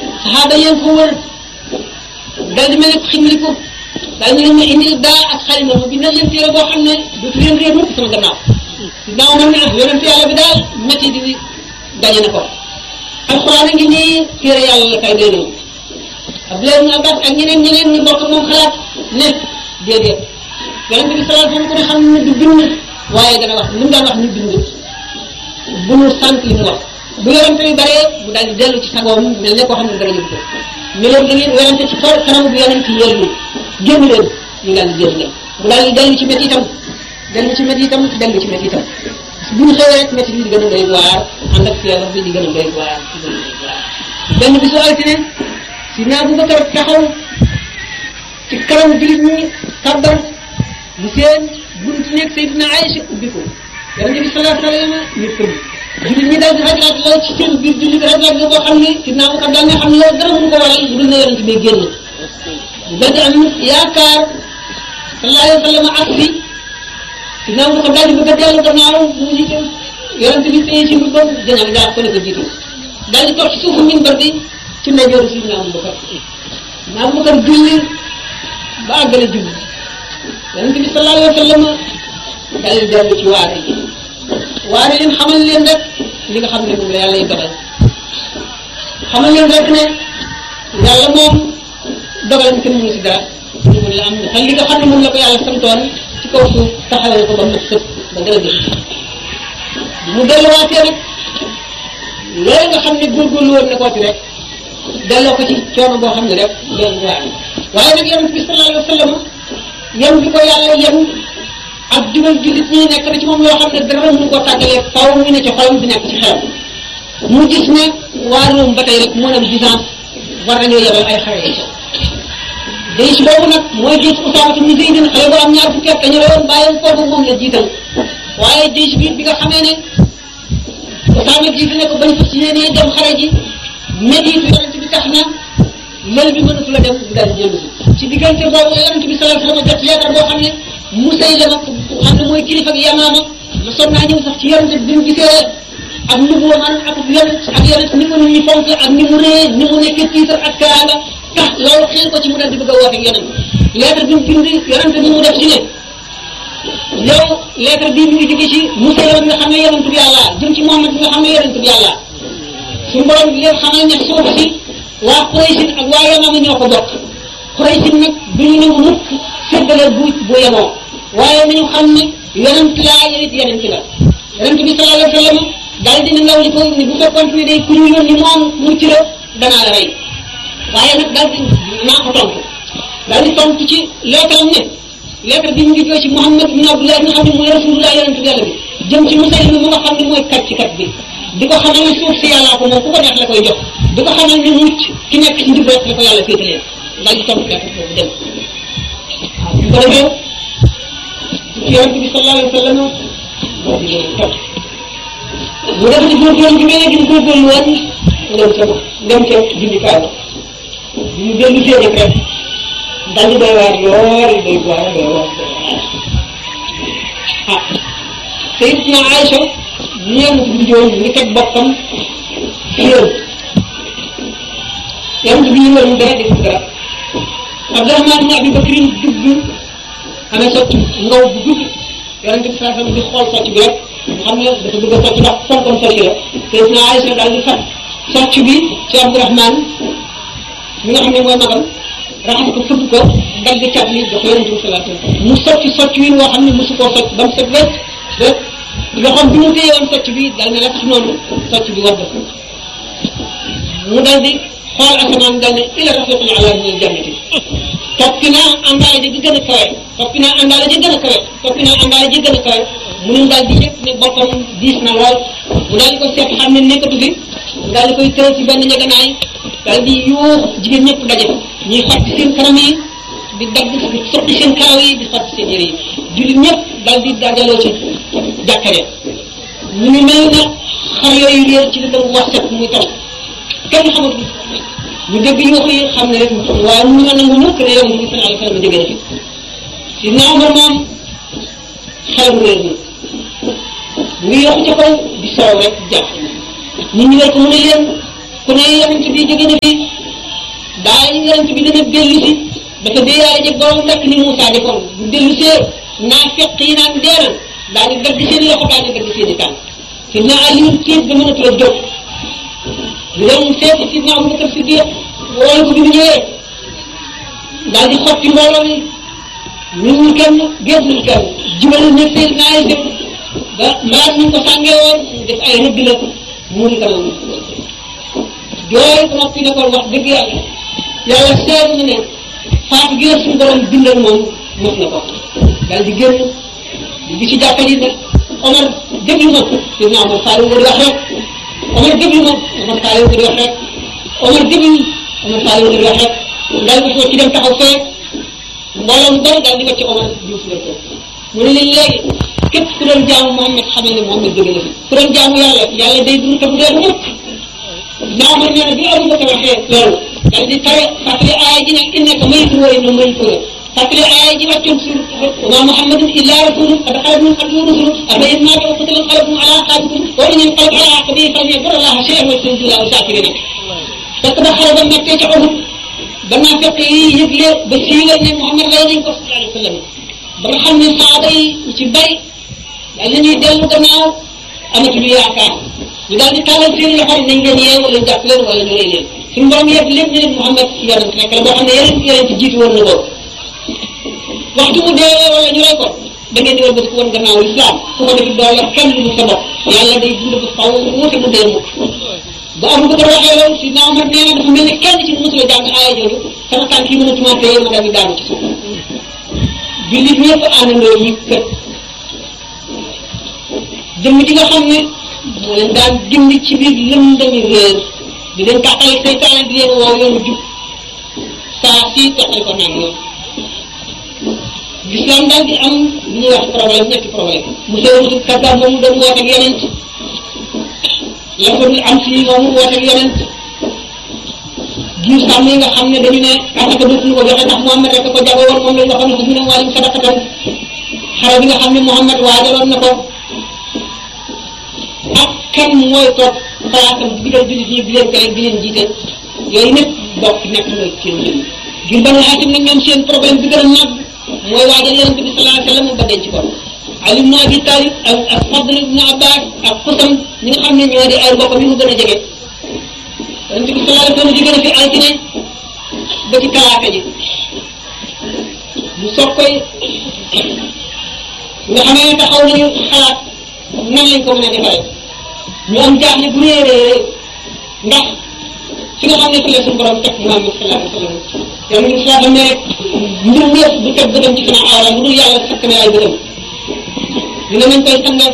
saxaaba yéen ko wër dal di mel ne ximliku daal ñu leen ñu indil daa ak xalima mu bindal leen téere boo xam ne dootu leen réer mukk sama gannaaw daaw man ne ah yonent yàlla bi daal métti di daje na ko alxuraan a ngi nii téere yàlla la kay doy nañu Abdoulaye ibn Abbas ak ñeneen ñeneen ñu bokk moom xalaat ne déedéet yonent bi sallallahu alayhi wasallam ko ne xam ne du bind waaye dana wax li mu daan wax ñu bind bu ñu sant li mu wax bu yorante bi baree mu daal di dellu ci sagoom mel ne koo xam ne dara yëg ko ñu leen da ngeen werante ci xol kanam bu yonent ci yéen génn leen ñu daal di génn leen mu daal di dellu ci métti itam dellu ci métti itam dellu ci métti itam bu ñu xëyee rek métti bi di gën a doy waar ànd ak feebar bi di gën a doy waar di gën a doy waar benn bisu altine si naa bu Bakar taxaw ci kanam jullit ñi kàbbar mu seen buntu nekk Seydina Aïcha ubbi ko yonent bi sallallahu alayhi wa sallam ñu tëdd jullit ñi daal di rajlaat la ci seen biir jullit bi rajlaat la boo xam ne Seydina Abubakar daal nga xam ne loolu dara mënu ko waral lu dul ne yonent bi génn daal di am yaakaar sallallahu alayhi wa sallam ak si Seydina Abubakar daal di bëgg a dellu gannaaw mu jiite yonent bi téye ci mbubbam gannaaw jaar ko ne ko jiitu daal di toog ci suufu minbar bi ci ndeyjooru Seydina Abubakar Seydina Abubakar julli ba àggale julli yonent bi sallallahu alayhi wa sallam daal di dellu ci waare yi waare leen xamal leen rek li nga xam ne moom la yàlla yi dogal xamal leen rek ne yàlla moom dogalam kenn mënu si dara ñu mën la am na li nga xam ne moom la ko yàlla santoon ci kaw suuf taxawee ko ba mu sëpp ba gën a gën mu delluwaatee nag loolu nga xam ne góorgóorlu woon na ko ci rek delloo ko ci coono boo xam ne rek doon waar waaye nag yonent bi sallallahu alayhi wa sallam yem bi ko yàlla yem ak jubal jullit ñi nekk na ci moom loo xam ne dara mënu ko tàggalee faw mu ne ci xolam bi nekk ci xelam mu gis ne waa Rome ba tey rek moo dem Byzance war nañoo yebal ay xare yi day si boobu nag mooy gis Usaama ibn Zayd xale bu am ñaar fukki at dañu la woon bàyyi foofu moom la jiital waaye day bi bi nga xamee ne Usaama jiitu ne ko bañ fas yéenee dem xare ji médiitu yonent bi tax na lël bi mënatu la dem mu daal di jënd ci diggante boobu yonent bi sallallahu alayhi wasallam jot leetar boo xam ne Musaylama xam ne mooy kilifa ak Yamaama ma sonn naa ñëw sax ci yonent bi mu gisee ak ni mu man ak yonent ak yonent ni ko nit ñi fonk ak ni mu rëy ni mu nekkee tiitar ak kaala tax loolu xeel ko ci mu dal di bëgg a woote ak yonent lettre bi mu bind yonent bi mu def ci ne yow lettre bii mi ngi jóge ci Musaylama bi nga xam ne yonent bi yàlla jëm ci Muhammad bi nga xam ne yonent bi yàlla suñu borom bi leen xamal ne suuf si waa Quraysin ak waa Yamaama ñoo ko bokk Quraysin nag duñu nangu mukk séddale bu bu yemoo waaye nañu xam ne yonent laa yow it yonent la yonent bi sallallahu alayhi wa sallam daal dina ndaw li ko ni bu fekkoon ne day ku ñu yónni moom mucc la danaa la rey waaye nag daal di naa ko tontu daal di tontu ci leetaram ne lettre bi mu ngi jóge ci Muhammad ibn Abdullah nga xam ne mooy rasulullah yonent bi yàlla bi jëm ci Musaylima mu nga xam ne mooy kat ci kat bi di ko xamal ne suuf si yàllaa ko moom ku ko neex la koy jox di ko xamal ne mucc ki nekk ci njub rek la ko yàlla féetalee daal di tontu lettre boobu dem waaw bu ko defee ci yonent bi sallallahu alayhi wa sallam moo di leen topp mu def ci góorgóorlu gi mel ne gi góorgóorlu woon dem ca dem ca jundikaay bi mu dellu see rek rek daal di doy waar lool doy waar doy waar ah Sayyidatuna Aïcha ñeent bi joon ngi teg boppam ci yoon yonent bi ñu woon dara def dara Abdurahmaan ibn Abi Bakrin dugg amee socc ngaw bu gudd yonent bi saa di xool socc bi rek xam ne dafa bëgg a socc ndax fonkoon socc la Sayyidatuna Aïcha daal di fat socc bi ci Abdurahmaan mi nga xam ne mooy magam raxas ko fëgg ko dagg cat li jox yonent bi sallallahu alayhi wasallam mu socc socc wi woo xam ne mosu koo socc ba mu set wecc rek loxoom bi mu téye woon socc bi dal ne la tax noonu socc bi wadd mu dal di xool asamaan dal ne ila rafiqul ala min aljannati toppi naa àndaale ji gën a kawe toppi naa àndaale ji gën a kawe toppi naa àndaale ji gën a kawe mu ne daal di yëg ne boppam diis na lool mu daal di ko seet xam ne nekkatu fi mu daal di koy tëral ci benn njëganaay daal di yuux jigéen ñëpp daje ñuy xotti seen kanam yi di dagg di sotti seen karaw yi di xotti seen yére yi jullit ñëpp daal di dajaloo ci jàkkare ñu ngi mel na xar yooyu réer ci li dem wax set muy taw kenn xamatu ñu dégg yuux yi xam ne rek waaye mu nga nangu mukk ne yow bi sallallahu alayhi wa sallam jóge na fi si naa Umar moom xelam réer na mu ngi yokk ca kaw di soow rek jàpp nit ñi war ko mu ne leen ku ne yonent bi jóge na fi daa yonent bi dana dellu si dafa déeyaale jeg borom rek ni Moussa defoon bu dellu see naa fekk yi naan deena daa di dagg seen loxo daa di dagg seen i tànk si na Aliou tiit ba mënatu la jóg ñu dem seeti si na Abubakar Siddiq woolu ko bi mu ñëwee daal di xotti mbooloo mi ñun kenn génnul kenn jubal ne seen naay dem ba mbaar ñu ko sàngee woon def ay rëdd la mu ngi kanam jooy ko noppi ne ko wax dëgg yàlla yàlla seet na ne faatu gi la suñu borom bindal moom mos na ko daal di génn di ci jàkka ji ne Omar déglu ma si naa Omar Sall nga di wax rek Omar déglu ma Omar Sall nga di wax rek Omar déglu Omar Sall nga di wax rek daal di ko ci dem taxaw fee mbooloo mu bari daal di ko ci Omar di si ko mu ne leen léegi képp ku doon jaamu Muhammad xamal ne Muhammad jóge na fi ku doon jaamu yàlla yàlla day dund te bu dee mukk naa ma nee na bi Abu Bakar waxee loolu daal di tare fàttali aaya ji ne innaka mayitun wa innahum mayituun fàttali aaya ji wàccoon si wa ma Muhammadun illa rasulun qad xalat min qablihi rusul afa in maata aw qutila inqalabtum ala aqabikum wa in yanqalib ala aqibihi falan yadurra Allaha shay'an wa sayajzi Allahu shaakiriin fekk ba xare ba mettee ca Uhud ba naa fekk yi yëgle ba siiwal ne Muhammad lay nañ ko sallallahu alayhi wa sallam ba nga xam ne saaba yi ñu ci bari daal nañuy dellu gannaaw amatuñu yaakaar ñu daal di tàllal seen loxo nañ leen yee wala jàpp leen wala ñu rey leen suñu borom yëpp lépp ne leen Muhammad yonent rek la boo xam ne yeneen yeneen ci jiitu woon na ko waxtu mu deewee wala ñu rey ko da ngeen di wëlbati ko woon gannaaw lislaam su ko defee doo yor kenn lu sa bopp yàlla day dund ba faw wuute mu dee mukk ba Abu Bakar waxee loolu si naa Omar nee na dafa mel ne kenn ci mosu la jàng aaya jooju sama tànk yi mën a tumaate ma daal di daanu ci suuf jullit ñëpp àndandoo yi kët jëmm ji nga xam ne moo leen daan gindi ci biir lëndami réer di leen tàqale seytaane di leen woo yoonu jub saa si tàqale ko naan yoon l'islam daal di am lu ñuy wax problème ñetti problème monsieur Moussa Kadda moomu doon woote ak yonent la ko am si moomu woote ak yonent giir sàmm yi nga xam ne dañu ne asaka dootuñu ko joxe ndax Muhammad rek ko jago woon moom lañ waxoon ne ko mu ne wàllum sadaqatan xare bi nga xam ne Muhammad waajaloon na ko ak kan mooy toog palaasam digal jullit ñi di leen tere di leen jiite yooyu ñëpp bokk nekk mooy seen jëm ngir banu Haasim nag ñoom seen problème bi gën a mag mooy waajal yonent bi sallallahu alayhi wa sallam ba denc ko Ali ibn Abi Talib ak ak Fadl ibn Abbas ak Xusam ñi nga xam ne ñoo di ay mbokk mi mu gën a jege yonent bi sallallahu alayhi wa sallam jóge na fi altine ba ci talaata ji mu soog koy nga xamee ne taxaw nañu xalaat nan lañ ko mën a defaree ñu am jaaxle bu réeree ndax fi nga xam ne fi la suñu borom teg Muhammad sallallahu alayhi wa sallam yow ñu saa xam ne rek mbir mi yëpp du teg bëtam ci sama awra lu dul yàlla sakk na ay bëtam dina nañ koy sangal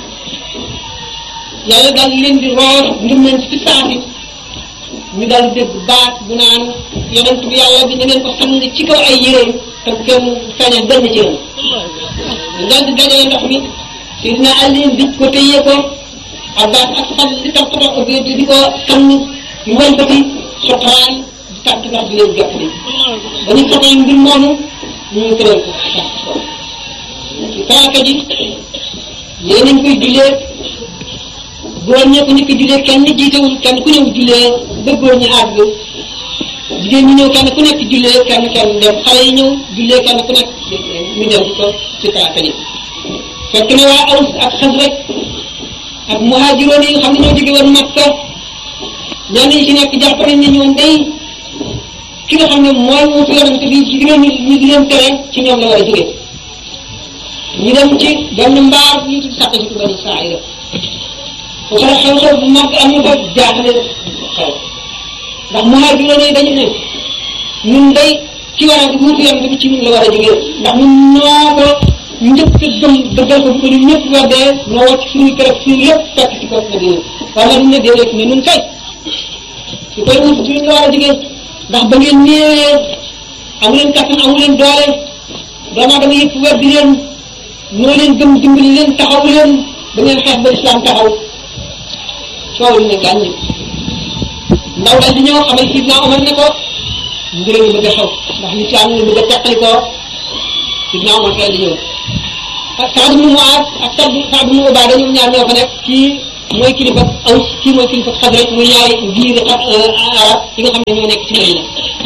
yàlla daal leen di roor ngir nañ ci saasi ñu daal di dégg baat bu naan yonent bi yàlla bi na ngeen ko sang ci kaw ay yére te kenn sañ a benn ci yéen ñu daal di dajale ndox mi Sidina Ali di ko téye ko Abbas ak Fad di tax ko di di ko sang di wëlbati soxlaan di tàtt ndax di leen jot li ba ñu soxla mbir moomu ñu tëral ko ci talaata ji yéen nañ koy jullee góor ñee ko njëkk a jullee kenn jiitewul kenn ku ñëw jullee ba góor ñi àgg jigéen ñi ñëw kenn ku nekk jullee kenn kenn dem xale yi ñëw jullee kenn ku nekk ñu dem ko ci talaata ji fekk na waa Aws ak Xasraj ak muhaajiroon yi nga xam ne ñoo jóge woon Makka ñenn ñi ci nekk jàpp nañ ne ñoom day ki nga xam ne mooy wuutu yonent bi ci digal ñu ñu di leen tere ci ñoom la war a jóge ñu dem ci benn mbaar ñu tudd sàkk ci Bani Israayil foofu la xew-xew bu mag am na fa jaaxle xew ndax muhaajiroon yi dañu ne ñun day ci war a wuutu yonent bi ci ñun la war a jógee ndax ñun ñoo ko njëkk a gëm dëggal ko bu ko ñun ñëpp weddee ñoo wàcc suñuy kër ak suñu lépp fekk ci kaw na dina waaye nag ñu ne déedéet ne ñun kay su koy wuutu ci ñun la war a jógee ndax ba ngeen néewee amu leen kattan amu leen doole doomu aadama yëpp weddi leen ñoo leen gëm dimbali leen taxaw leen ba ngeen xeex ba islam taxaw coow li ne gàññi ndaw daal di ñëw xamal sidna Omar ne ko mbir mi bëgg a xew ndax lislaam nga bëgg a teqali ko sidna Omar daal di ñëw ak Saad ibn Muaaz ak Saad Saad ibn Ubaada ñoom ñaar ñoo fa nekk kii mooy kilifa Aws kii mooy kilifa Xasraj muy ñaari giir arab yi nga xam ne ñoo nekk ci Madina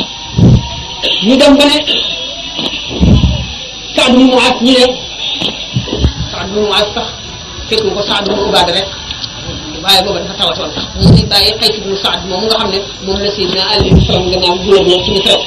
ñu dem ba ne Saad mu Muaas ñu ne Saad mu Muaas sax fekk ko Saad mu Ubaada rek waaye booba dafa tawatoon sax ñu ngi bàyyi xëy si bu Saad moom nga xam ne moom la Seydina Ali faram gannaaw gouverneur ci Misra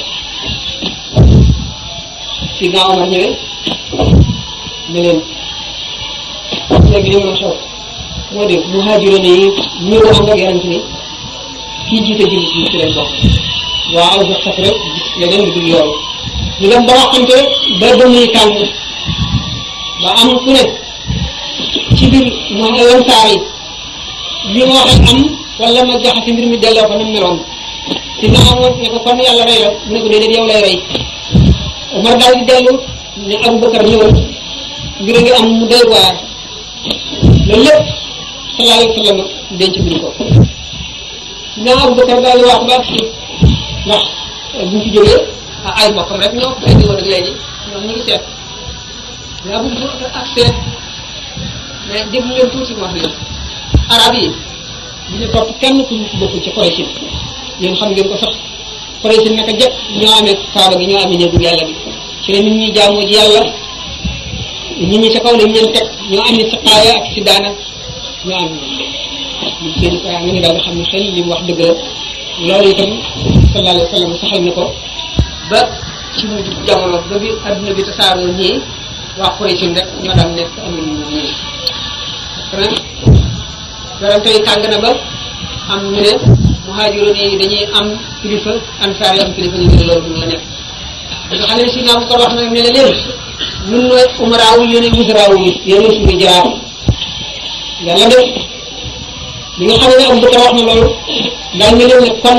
Seydina Omar ñëwee ne leen léegi li ma xew moo de muhaajiroon yi ñëw ànd ak yonent bi kii jiite jullit ñi ci leen bokk waaw ba sax rek gis leneen lu dul yoon ñu dem ba waxante ba ba muy tàng ba am ku ne ci biir mu yoon saar yi li ma wax am wala ma jaxase mbir mi delloo ko na mu meloon si naa amoon ne ko kon yàlla rey la mu ne ko déedéet yow lay rey Omar daal di dellu ne Aboubacar ñëwal mbir a ngi am mu doy waar loolu lépp sallallahu alayhi wa sallam denc buñ ko naa Aboubacar daal di wax ba ak si ndax bu ñu fi jógee ay mbokkam rek ñoo ko indi woon ak léegi ñoom ñu ngi seet yaa bu ñu ak seet mais déglu leen tuuti ma wax leen arab yi bu ñu topp kenn ku ñu bokkul ci Quraysh yéen xam ngeen ko sax Quraysh naka jëkk ñoo amee kaaba gi ñoo amee néegu yàlla bi ci la nit ñi jaamu ji yàlla nit ñi ca kaw lañ leen teg ñoo amee si xaaya ak si daana ñoo am ñun seen kaa nga ni daal nga xam ne xel li mu wax dëgg la loolu itam sallallahu alayhi wa sallam saxal na ko ba ci mujj jamono ba bi adduna bi tasaaroo ñii waa Quraysh rek ñoo daan nekk amul ñii ren werante yi tàng na ba am ñu ne muhaajiroon yi dañuy am kilifa ansaar yi am kilifa ñu ne loolu du la nekk nga xam ne si naa ko wax na ne leen ñun nooy umaraawu yéen a wusaraawu yi yéen a suñu jaraaf yàlla def bi nga xam ne Abu Bakar wax na loolu daal ne leen ne kon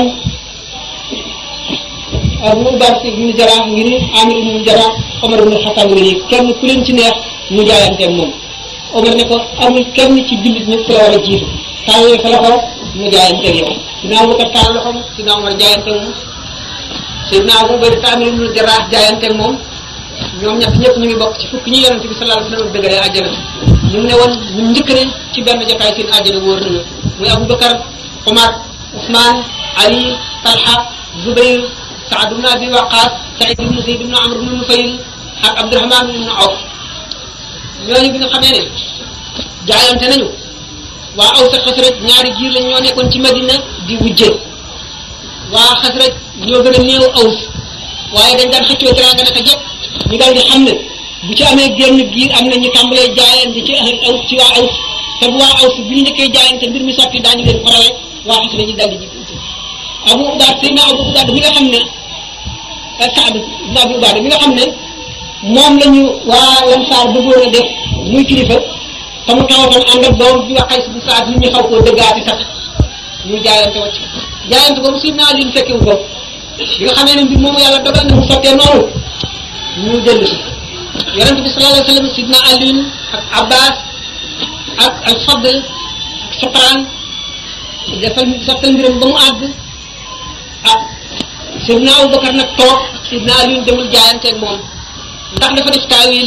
Abu Bakar ibnu Jaraax ngir Amir ibnu Jaraax Omar ibnu Xattaab ngi nii kenn ku leen ci neex mu jaayanteeg moom Omar ne ko amul kenn ci jullit ñi ku la war a jiitu tàllal sa loxo mu jaayanteeg yow Sidna Abu Bakar tàllal loxoom Sidna Omar jaayanteeg moom Sidna Abu Bakar Amir ibnu Jaraax jaayanteeg moom ñoom ñett ñëpp ñu ngi bokk ci fukki ñi yonente bi sallallahu alayhi wa sallam dëggalee àjjana ñu ne woon ñu njëkk ne ci benn jotaay seen àjjana wóor nañu muy Aboubacar Omar Ousmane Ali Talha Zubayr Saad ibn Abi Waqas Saïd ibn Zayd ibn Amr ibn Nufayl ak Abdurahman ibn Awf ñooñu bi nga xamee ne jaayante nañu waa Aws ak Xasraj ñaari giir lañ ñoo nekkoon ci Madina di wujje waa Xasraj ñoo gën a néew Aws waaye dañ daan xëccoo teraanga naka jekk ñu daal di xam ne bu ci amee génn giir am na ñu tàmbalee jaayante ci ahl aws ci waa aws te bu waa aws bu ñu njëkkee jaayante mbir mi sotti daañu leen farale waa xas nañu daal di ji abu ubaad sayna abu ubaad mi nga xam ne saad ibn abu ubaad mi nga xam ne moom la ñu waa lansaar bëggoon a def muy kilifa te mu tawatoon ànd ak doom bi wax xays bu saad nit ñi xaw koo dëggaati sax ñu jaayante wacc jaayante boobu sayna ali fekkewu ko bi nga xamee ne mbir moomu yàlla dogal na mu sottee noonu ñu dellu si yonente bi sallallahu alayhi wa sallam sidna Alioune ak Abbas ak al Fadl ak Sopran defal sottal mbiram ba mu àgg ah sidna Aboubacar nag toog sidna Alioune demul jaayanteeg moom ndax dafa def taawil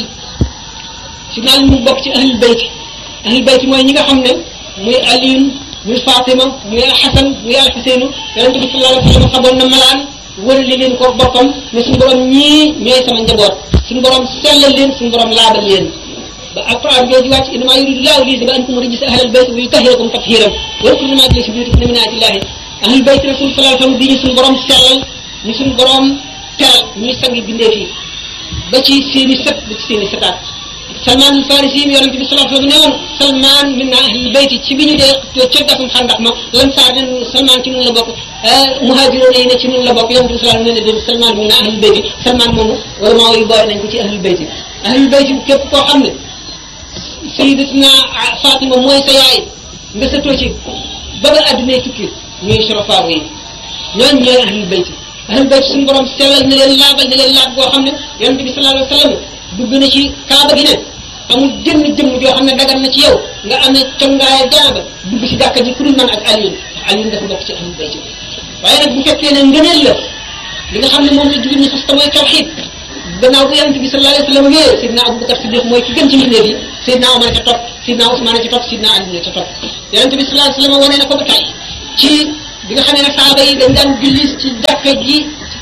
sidna Alioune mu bokk ci ahlul bayt ahlul bayt mooy ñi nga xam ne muy Alioune muy Fatima muy al Xasan muy al Xuseynu yonente bi sallallahu alayhi wa sallam xaboon na malaan wërale leen ko boppam ne suñu borom ñii ñooy sama njaboot suñu borom sellal leen suñu borom laabal leen ba alquran jooju wàcc innama yuridu llahu li yuzhiba ankum rijsa ahlal bayt wa yutahhirakum tathiran wa yadkuru ma fi buyutikum min ayatillahi ahlul bayt rasul sallallahu alayhi wasallam di ñu suñu borom sellal ñu suñu borom teral ñuy sangi bindee fii ba ci seeni sët ba ci seeni sëtaat Salman al Farisi mi yonente bi sallallahu alayhi wasallam ne woon Salman min ahlil bayt ci bi ñu dee ca gasum xandax ma lan saa ne Salman ci nun la bokk muhaajiroon yi ne ci nun la bokk yonente bi sallallahu alayhi wasallam ne ne Salman min ahlil bayt Salman moomu wala maa yu boole nañ ko ci ahlil bayt ahlil bayt képp koo xam ne sayyidatuna Fatima mooy sa yaay nga sëtoo ci ba nga addunay tukki ñooy surafaaw yi ñooñu ñooy ahlil bayt ahlil bayt suñu borom sellal na leen laabal na leen laab boo xam ne yonente bi sallallahu alayhi wasallam dugg na ci kaaba gi ne amul jëmm jëmm joo xam ne dagan na ci yow nga amee congaay jaaba dugg ci jàkka ji ku dul man ak Alioune ndax Alioune dafa bokk ci ahlul bayt waaye nag bu fekkee ne ngëneel la li nga xam ne moom la jullit ñi fas te mooy tawxiid gannaaw bu yonente bi sallallahu alayhi wa sallam wéyee Seydina Aboubacar Siddiq mooy ki gën ci mbindeef yi Seydina Omar ca topp Seydina Ousmane ca topp Seydina Ali ca topp yonente bi sallallahu alayhi wa sallam wane na ko ba tey ci bi nga xam ne nag saaba yi dañ daan julli ci jàkka ji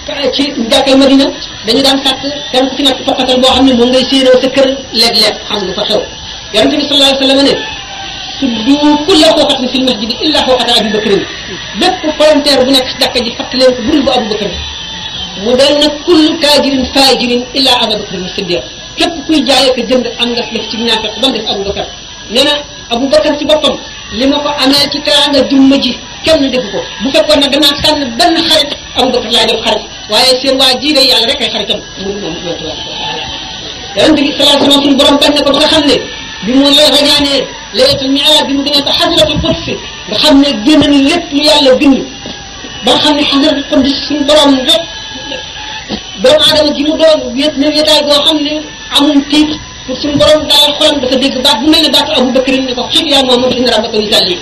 ci jàkkee Madina dañu daan sàkk kenn ku ci nekk fokkatal boo xam ne moom ngay séenoo sa kër léeg-léeg xam nga fa xew yonente bi sallallahu alayhi wa sallam ne tuddu kulla xooxatin fil masjid illa xooxata Abu Bakrin bépp volontaire bu nekk jàkka ji fàttali leen ko budul bu Abu Bakr mu del nag kullu taajirin faajirin illa Abu Bakrin Siddiq képp kuy jaayee ko jënd am nga def ci ñaafeq ba mu def Abu Bakar nee na Abu Bakar ci boppam li ma ko amee ci teraanga jumma ji kenn defu ko bu fekkoon ne danaa tànn benn xarit Abu Bakar laay def xarit waaye seen waa ji de yàlla rek ay xaritam mu moom yonente bi sallallahu alayhi wa sallam suñu borom bañ na ko ba nga xam ne bi mu la rañaanee laylatul mi'raj bi mu demee ba xadratul qudsi nga xam ne génn na lépp lu yàlla bind ba nga xam ne xadratul qudsi suñu borom rek doomu aadama ji mu doon wéet na wéetaay boo xam ne amul tiit pour suñu borom daal xolam dafa dégg baat bu mel ne baatu Abu Bakr ne ko xit yaa Muhammad inna rabbaka yusalli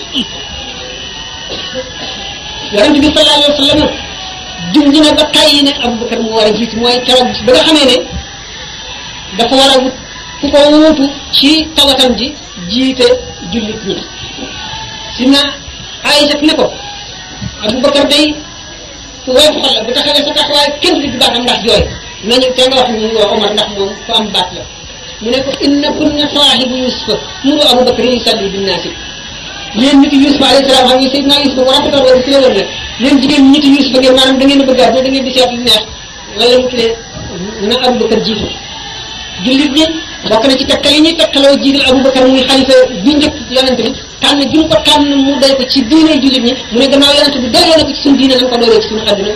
yonente bi sallallahu alayhi wa sallam junj na ba tàyyi ne Abu Bakr moo war a jiitu mooy keroog ba nga xamee ne dafa war a wut ku ko wuutu ci tawatam ji jiite jullit ñi si na Aïcha ne ko Abu Bakar day ku woyof xol la bu taxawee sa taxawaay kenn du baatam ndax jooy nañu te nga wax ñu ngi wax Omar ndax moom ku am baat la mu ne ko inna kunna saahibu Yusufa muru Abu Bakar yusalli binnaasi yéen nit Yusufa alayhi salaam xam nga Seydina Yusufa bu rafetoon wala ci la woon nag yéen jigéen ñi nit Yusufa ngeen maanaam da ngeen a bëgg a da ngeen di seet lu neex wala mu tuddee na Abu Bakar jiitu jullit ñi bokk na ci tegtal yi ñuy tegtaloo jiital Aboubacar muy xalifa bi njëkk yonent bi tànn gi mu ko tànn mu doy ko ci diine jullit ñi mu ne gannaaw yonent bi doyloo na ko ci suñu diine nañ ko doyloo ci suñu àdduna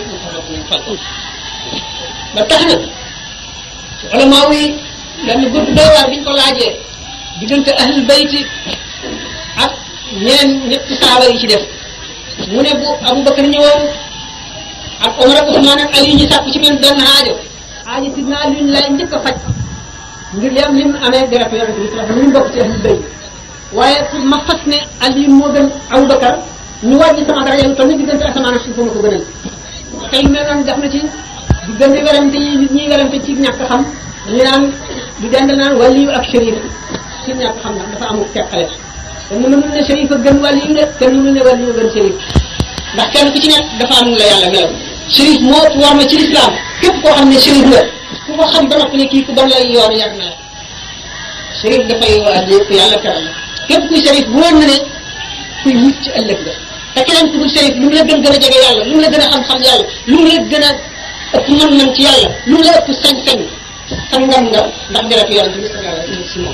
ba tax na ulama yi benn groupe doy waar bi ñu ko laajee diggante ahlul bayti ak ñeneen ñetti saaba yi ci def mu ne bu Aboubacar ñëwoon ak Omar ak Ousmane ak Ali ñu sàkku ci men benn aajo aajo sidna Ali lay njëkk a faj ngir li am lim amee deret yonente bi sallallahu alayhi wasallam ñu bokk ci ahlul bayt waaye pour ma fas ne Ali moo gën Aboubacar ñu wàññi sama daraja lu toll ni diggante asamaan ak suuf ma ko gënal tey mel noonu def na ci diggante werante yi nit ñi werante ci ñàkk xam ñu naan di dend naan waliyu ak shérif ci ñàkk xam ndax dafa amul teqale te mënul ne shérif a gën waliyu de te mënul ne waliyu gën shérif ndax kenn ku ci nekk dafa am la yàlla melaw shérif moo war ma ci lislaam képp koo xam ne shérif la ku ko xam ba noppi ne kii ku bon lay yoon yàgg na la shérif dafay waa ku yàlla teral la képp kuy shérif wóor na ne kuy mucc ci ëllëg la te keneen ku dul shérif lu mu la gën gën a jege yàlla lu mu la gën a xam-xam yàlla lu mu la gën a ëpp mën-mën ci yàlla lu mu la ëpp sañ-sañ sangam nga ndax deretu yàlla bi sallallahu alayhi wa sallam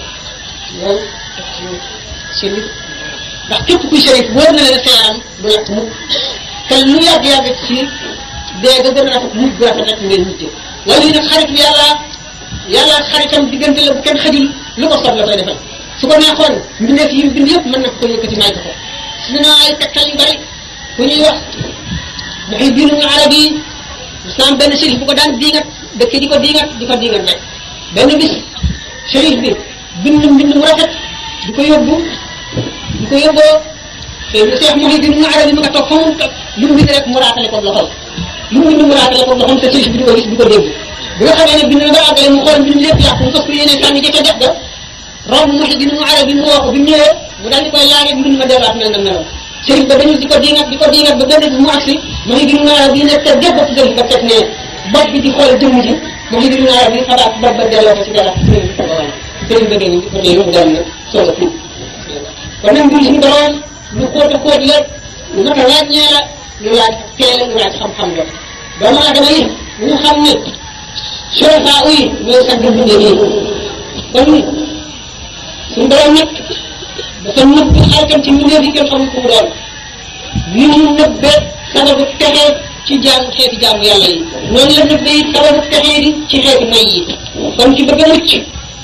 loolu shérif ndax képp kuy shérif wóor na ne sa yaram du lakk mukk te lu yàgg-yàgg ci dee ga gën a rafet mujj bu rafet rek ngeen mujjee wala yi nag xarit yàlla yàlla xaritam diggante la bu kenn xajul lu ko soob la koy defal su ko neexoon mbindeef yi bind yëpp mën na ko yëkkati may ko ko su na ay tegtal yu bari ku ñuy wax Muhyiddin Arabi yi islam benn shérif bu ko daan diingat dëkk di ko diingat di ko diingat rek benn bis shérif bi bind mbind mu rafet di ko yóbbu di ko yóbboo te Cheikh Muhyiddin Arabi mu nga toog fa mu toog lu mu bind rek mu raatale ko loxol lu mu bind mu raatale ko loxol te shérif bi di ko gis di ko dégg bi nga xamee ne bind na ba àggale mu xool mbind lépp yàqu mu fas ko yéene sànni ca def ga romb Muhyiddin Arabi mu woo ko bi mu ñëwee mu daal di koy laajee mbind ma delluwaat mel na meloon sëriñ ba dañu di ko diingat di ko diingat ba benn bi mu agsi Muhyiddin Arabi ne te def ba ci sëriñ ba teg ne bopp bi di xool jëmm ji Muhyiddin Arabi xalaat bopp ba delloo ko ci dara sëriñ bi ko sëriñ ba dégg ko dégg mu dem na soog a tuub kon nag mbir suñu borom lu xóot a xóot la lu mat a ràññee la lu laaj teel lu laaj xam-xam la doomu aadama yi ñu xam ne surafa yi ñooy sax di bindee nii kon suñu borom nag dafa nëbb xaritam ci mbindeef yi kenn xamul ku mu doon ni mu nëbbe sababu texe ci jaamu xeeti jaamu yàlla yi noonu la nëbbe it sababu texe di ci xeeti may yi kon ci bëgg a mucc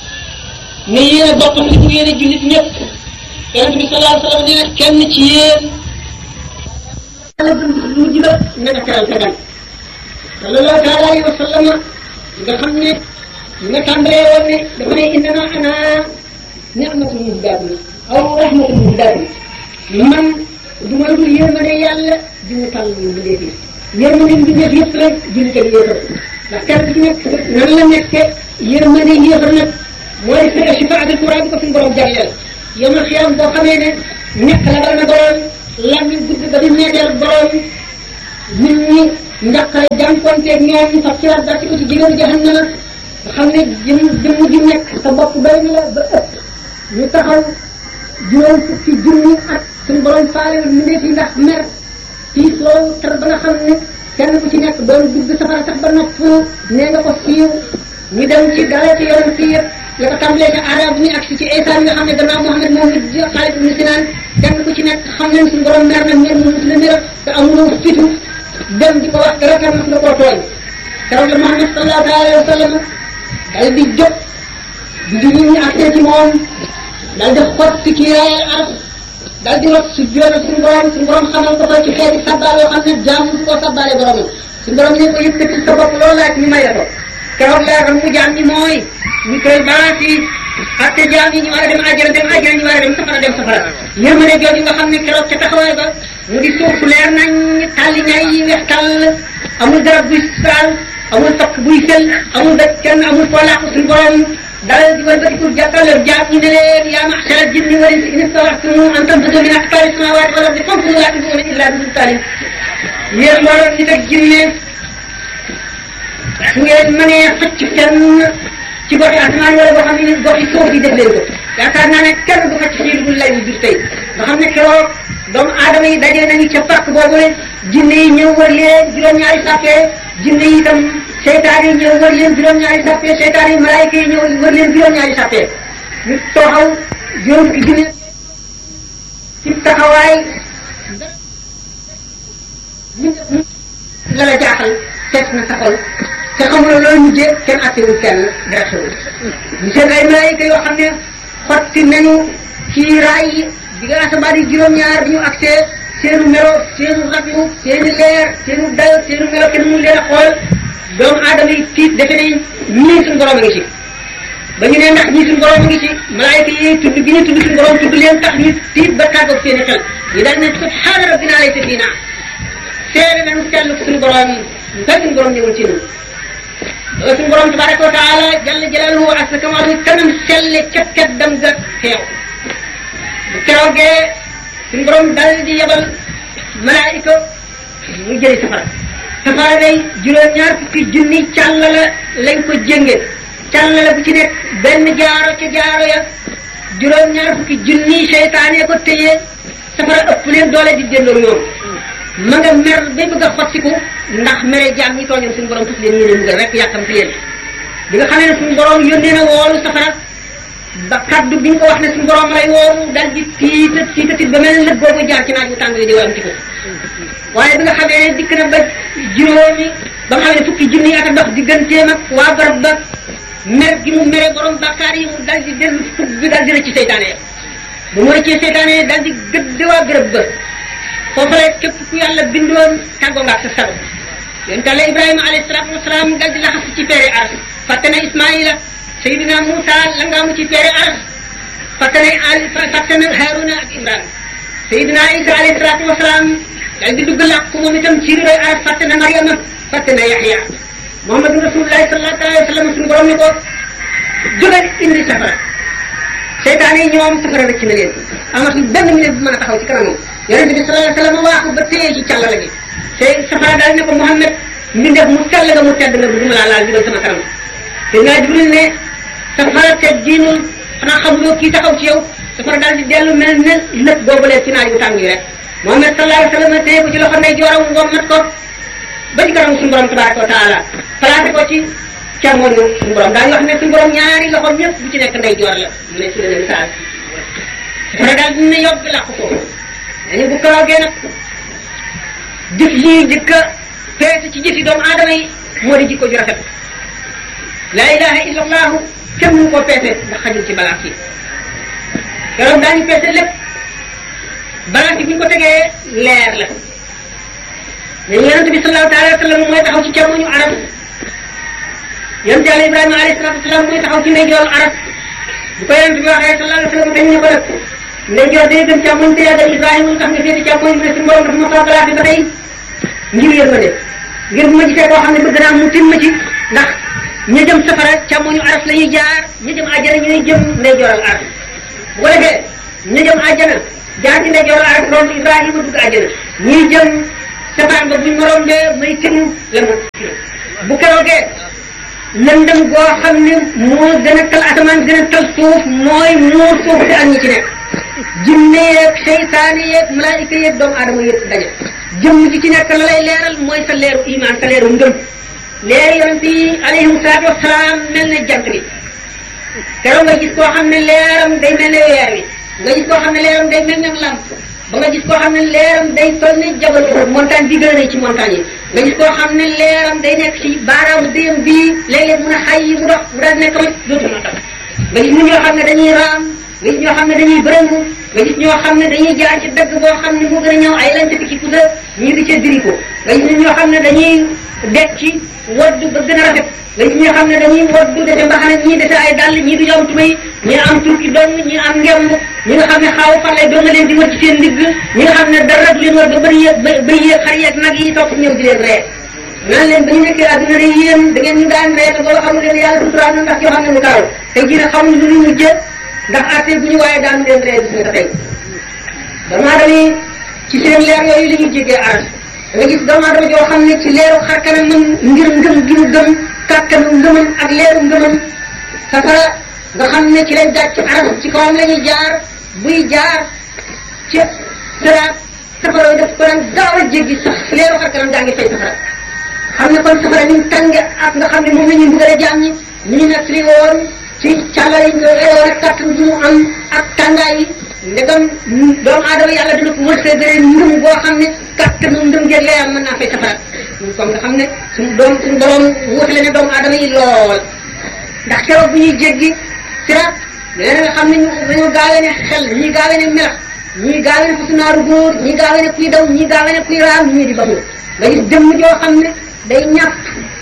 ne yéene boppam li mu yéene jullit ñëpp yonente bi sallallahu alayhi wa sallam nee na kenn ci yéen yàlla dund mujj la na nga teral sa gan sallallahu taala alayhi wa sallam nga xam ne nga tàmbalee woon ne dafa ne innama ana ni'matul muhdaatun aw rahmatul muhdaatun man du ma dul yërmande yàlla di mu tàll mbindeef yi yërmande mbindeef yëpp rek jullit ak yéefar ndax kenn ku ci nekk nan la nekke yërmande yéefar nag mooy fexe shifaatul Quraan bi ko suñu borom jagleel yomal xiyaam boo xamee ne ñàkk la dal na borom lammi gudd ba di meeteel borom nit ñi njaqare jànkonteeg ñoom fab siraat dal ci ko ci jigéenu jahannama nga xam ne jëm jëmm ji nekk sa bopp doy na la ba ëpp ñu taxaw juróom fukki junni at suñu borom faale mu ndeef yi ndax mer tiis loolu tar ba nga xam ne kenn ku ci nekk doon dugg safara sax ba nopp nee nga ko siiw ñu dem ci dara ci yoon si yëpp la ko tàmbalee ca arab mi ak si ci Isa mi nga xam ne gannaaw Muhammad moom it Xaalid ibn Sinaan kenn ku ci nekk xam nañ suñu borom mer na mer mu mus la mira te amuloo fitu dem di ko wax dara kan mas nga koo tooñ keroog la Muhammad sallallahu alayhi wa sallam dal di jóg di di ñu accès ci moom dal di xotti kii raayal arab dal di rot su joona suñu borom suñu borom xamal ko fa ci xeeti sabbaal yoo xam ne jaam su ko sabbaale boromam suñu borom ne ko yëkkati sa bopp loolu laaj ñu may la ko keroog leeral mu jaam ñi mooy ñu koy baas yi atte jaam yi ñu war a dem àjjana dem àjjana ñu war a dem safara dem safara yërmande jooju nga xam ne keroog ca taxawaay ba mu di suuf su leer nañ tàlli ñaay yi weex tàll amul garab buy saal amul fakk buy sel amul daj kenn amul foo làqu suñu borom dalal di wëlbatiku jàkkaarloo jaam ñi ne leen yaa ma'shara jinni wal insi in istata'tum an tanfudu min aqtaari samaawaati wal ardi fanfudu laa tanfuduuna illaa bi sultaanin yéen mbooloo nit ak jinne su ngeen mënee xëcc fenn ci goxi asamaan wala boo xam ne goxi suuf yi def leen ko yaakaar naa ne kenn du xëcc fii dugul lay jur tey nga xam ne keroog doomu aadama yi dajee nañu ca parc boobu ne jinne yi ñëw wër leen juróom-ñaari sàppee jinne yi itam seytaan yi ñëw wër leen juróom-ñaari sàppee seytaan yi malaayika yi ñëw wër leen juróom-ñaari sàppee ñu tooxaw juróom fukki junne ci taxawaay la la jaaxal fees na sa xol te xamuloo loolu mujjee kenn attewul kenn dara xewul ñu seen ay malaayika yoo xam ne xotti nañu ci raay yi di nga asamaan yi juróom-ñaar bi ñu accès seenu melo seenu raglu seeni leer seenu dayo seenu melo kenn mun leen a xool doomu aadama yi tiit defe nañ ñii suñu borom a ngi ci ba ñu ne ndax ñii suñu borom a ngi ci malaayika yi tudd gi ñu tudd suñu borom tudd leen tax ñu tiit ba tàggoog seeni xel ñu daal ne subhaana rabbina laysa fiina seere nañu sellu suñu borom nga suñu borom ñëwul ci ñun loolu suñu borom tabaraka wa taala jalla jalaaluhu ak sa kamaalu kanam selle ca teddam ga teew bu keroogee suñu borom dal di yebal malaayika mu jëli safara safara day juróom-ñaar fukki junni càll la lañ ko jënge càll la bu ci nekk benn jaaro ca jaaro ya juróom-ñaar fukki junni seytaane ko téye safara ëpp leen doole di déndoo ñoom ma nga mer bay bëgg a xottiku ndax mere jaam ñi tooñoon suñu borom tuf leen yéene mbugal rek yàkkamti leen bi nga xamee ne suñu borom yónnee na woolu safara ba kaddu bi ñu ko wax ne suñu borom lay woolu dal di tiita tiita tiit ba mel ne lëg boobu jaar ci naaj bu tàng di wam ci ko waaye bi nga xamee ne dikk na ba juróomi ba nga xam ne fukki junni at a dox digganteem ak waa barab ba mer gi mu mere borom bàkkaar yi mu dal di dellu fukk bi dal di rëcc seytaane ya bu mu rëccee seytaane ya dal di gëdd waa bërëb ba foofu la képp ku yàlla bindoon tàggoo nga ak sa sago yonent Yàlla Ibrahima alayhi salaatu wasalaam dal di laxas ci peere aras fàtte na Ismaïla Seydina Moussa la nga mu ci peere aras fàtte na Ali fàtte na Haruna ak Imran Seydina Isa alayhi salaatu wasalaam dal di dugg làqu moom itam ci riroy aras fàtte na Mariama fàtte na Yaxya Muhammadu Rasulullahi sallallahu alayhi wa sallam suñu borom ni ko jógal indi safara seytaan yi ñoom safara rëcc na leen amatul benn minute bu mën a taxaw ci kanamam yonente bi sallallahu alayhi wa sallam waaxu ba téye ci càllala gi te safara daal ne ko Muhammad mbindeef mu sell nga mu tedd nga bu duma laa laal bi doon sama kanam te naa Jibril ne safara te diinul xanaa xamuloo kii taxaw ci yow safara daal di dellu mel ne lëpp boobulee ci naaj bu tàng yi rek Muhammad sallallahu alayhi wa sallam téye ko ci loxo ndey jooram ngommat ko ba ci kanam suñu borom tabaraka wa taala placé ko ci càmmoñu suñu borom daañu wax ne suñu borom ñaari loxoom ñëpp bu ci nekk ndey joor la mu ne su leen misaal safara daal dina yóbbu làqu ko dañu bu karoogee nag jëf yi jëkka peese ci jëfi doomu aadama yi moo di jikko ju rafet laa ilaha illa allahu kenn mënu koo peese ndax xajul ci balaas yi keroog daañu peese lépp balaas yi bu ñu ko tegee leer la mais yonent bi sallallahu taala wa sallam mooy taxaw ci càmmoñu arab yonent yàlla ibrahima alayhi salatu wasalaam mooy taxaw ci ndeyjooru arab bu ko yonent bi waxee sallallahu alayhi wa sallam dañ ne ko nag ndeyjoor day gën càmmoñ te yàggal ibrahima lu tax nga féete càmmoñ mu ne suñu borom dafa ma faa balaas yi ba tey ngir yërmande ngir bu ma gisee koo xam ne bëgg naa mu tin ma ci ndax ña jëm safara càmmoñu aras la ñuy jaar ña jëm àjjana ñooy jëm ndeyjooral aras bu ko defee ña jëm àjjana jaar ci ndeyjooral aras romb Ibrahima dugg àjjana ñii jëm safaan ba buñ moroom de may tënu la mu bu keroogee lëndëm goo xam ne moo gën a tal asamaan gën a tal suuf mooy muur suuf si ak ñi ci nekk jinne yeeg seytaane yeeg malaayika yeeg doomu aadama yëpp daje jëmm ji ci nekk la lay leeral mooy sa leeru iman sa leeru ngëm leer yonent yi alayhim salaatu wasalaam mel ne jant bi keroog nga gis koo xam ne leeram day mel ne weer wi nga gis koo xam ne leeram day mel ne lamp ba nga gis koo xam ne leeram day toll ne jabal montagne bi gën a rëy ci montagne yi nga gis koo xam ne leeram day nekk ci baaraamu déyam bii léeg-léeg mun a xay yi mu dox mu daal nekk rek dootu ma tax nga gis ñoo xam ne dañuy raam nga gis ñoo xam ne dañuy bërëngu nga gis ñoo xam ne dañuy jaar ci dëgg boo xam ne moo gën a ñëw ay lañ ci pusa ñii di ca diri ko nga gis ñoo xam ne dañuy dekk ci waddu ba gën a rafet nga gis ñoo xam ne dañuy waddu dese mbaxane ñii dese ay dàll ñii du am tubéy ñii am turki dong ñii am ngemb ñi nga xam ne xaaw farlay doo nga leen di wër ci seen ndigg ñi nga xam ne dara du leen wër ba bëri yéeg ba bëri yéeg xar yeeg nag yi topp ñëw di leen ree naan leen ba ñu nekkee àdduna de yéen da ngeen ñu daan ree te booba xamu leen yàlla suturaal na ndax yoo xam ne mu karaw tey jii nag xamuñu lu ñu mujj ndax àtte bu ñu waaye daan leen ree bis nga tey doomu aadama yi ci seen leer yooyu la ñuy jégee aras da nga gis doomu aadama joo xam ne ci leeru xar kanamam ngir ngëm gi mu gëm kàttanu ngëmam ak leeru ngëmam safara nga xam ne ci lañ gàcc aras ci kawam la ñuy jaar buy jaar ca siraat safara yi daf ko daan gaaw a jéggi sax leeru xar kanam daa ngi fay safara xam ne kon safara ni mu tànge ak nga xam ne moom la ñuy bëgg a jaam ñi ñu ñu nekk li woon ci càllal yi nga woon ak kàttan bi mu am ak tàngaay yi ndegam doomu aadama yàlla dina ko wërsëgale ngëm boo xam ne kàttanu ngëm gi lay am mën naa fay safara kon nga xam ne suñu doom suñu borom wutale ne doomu aadama yi lool ndax keroog bu ñuy jéggi siraat leneen nga xam ne ñu dañoo gaawee ne xel ñii gaawee ne melax ñii gaawee ne fasu naaru góor ñii gaawee ne kuy daw ñii gaawee ne kuy raam ñii di bamu nga gis jëmm joo xam ne day ñàpp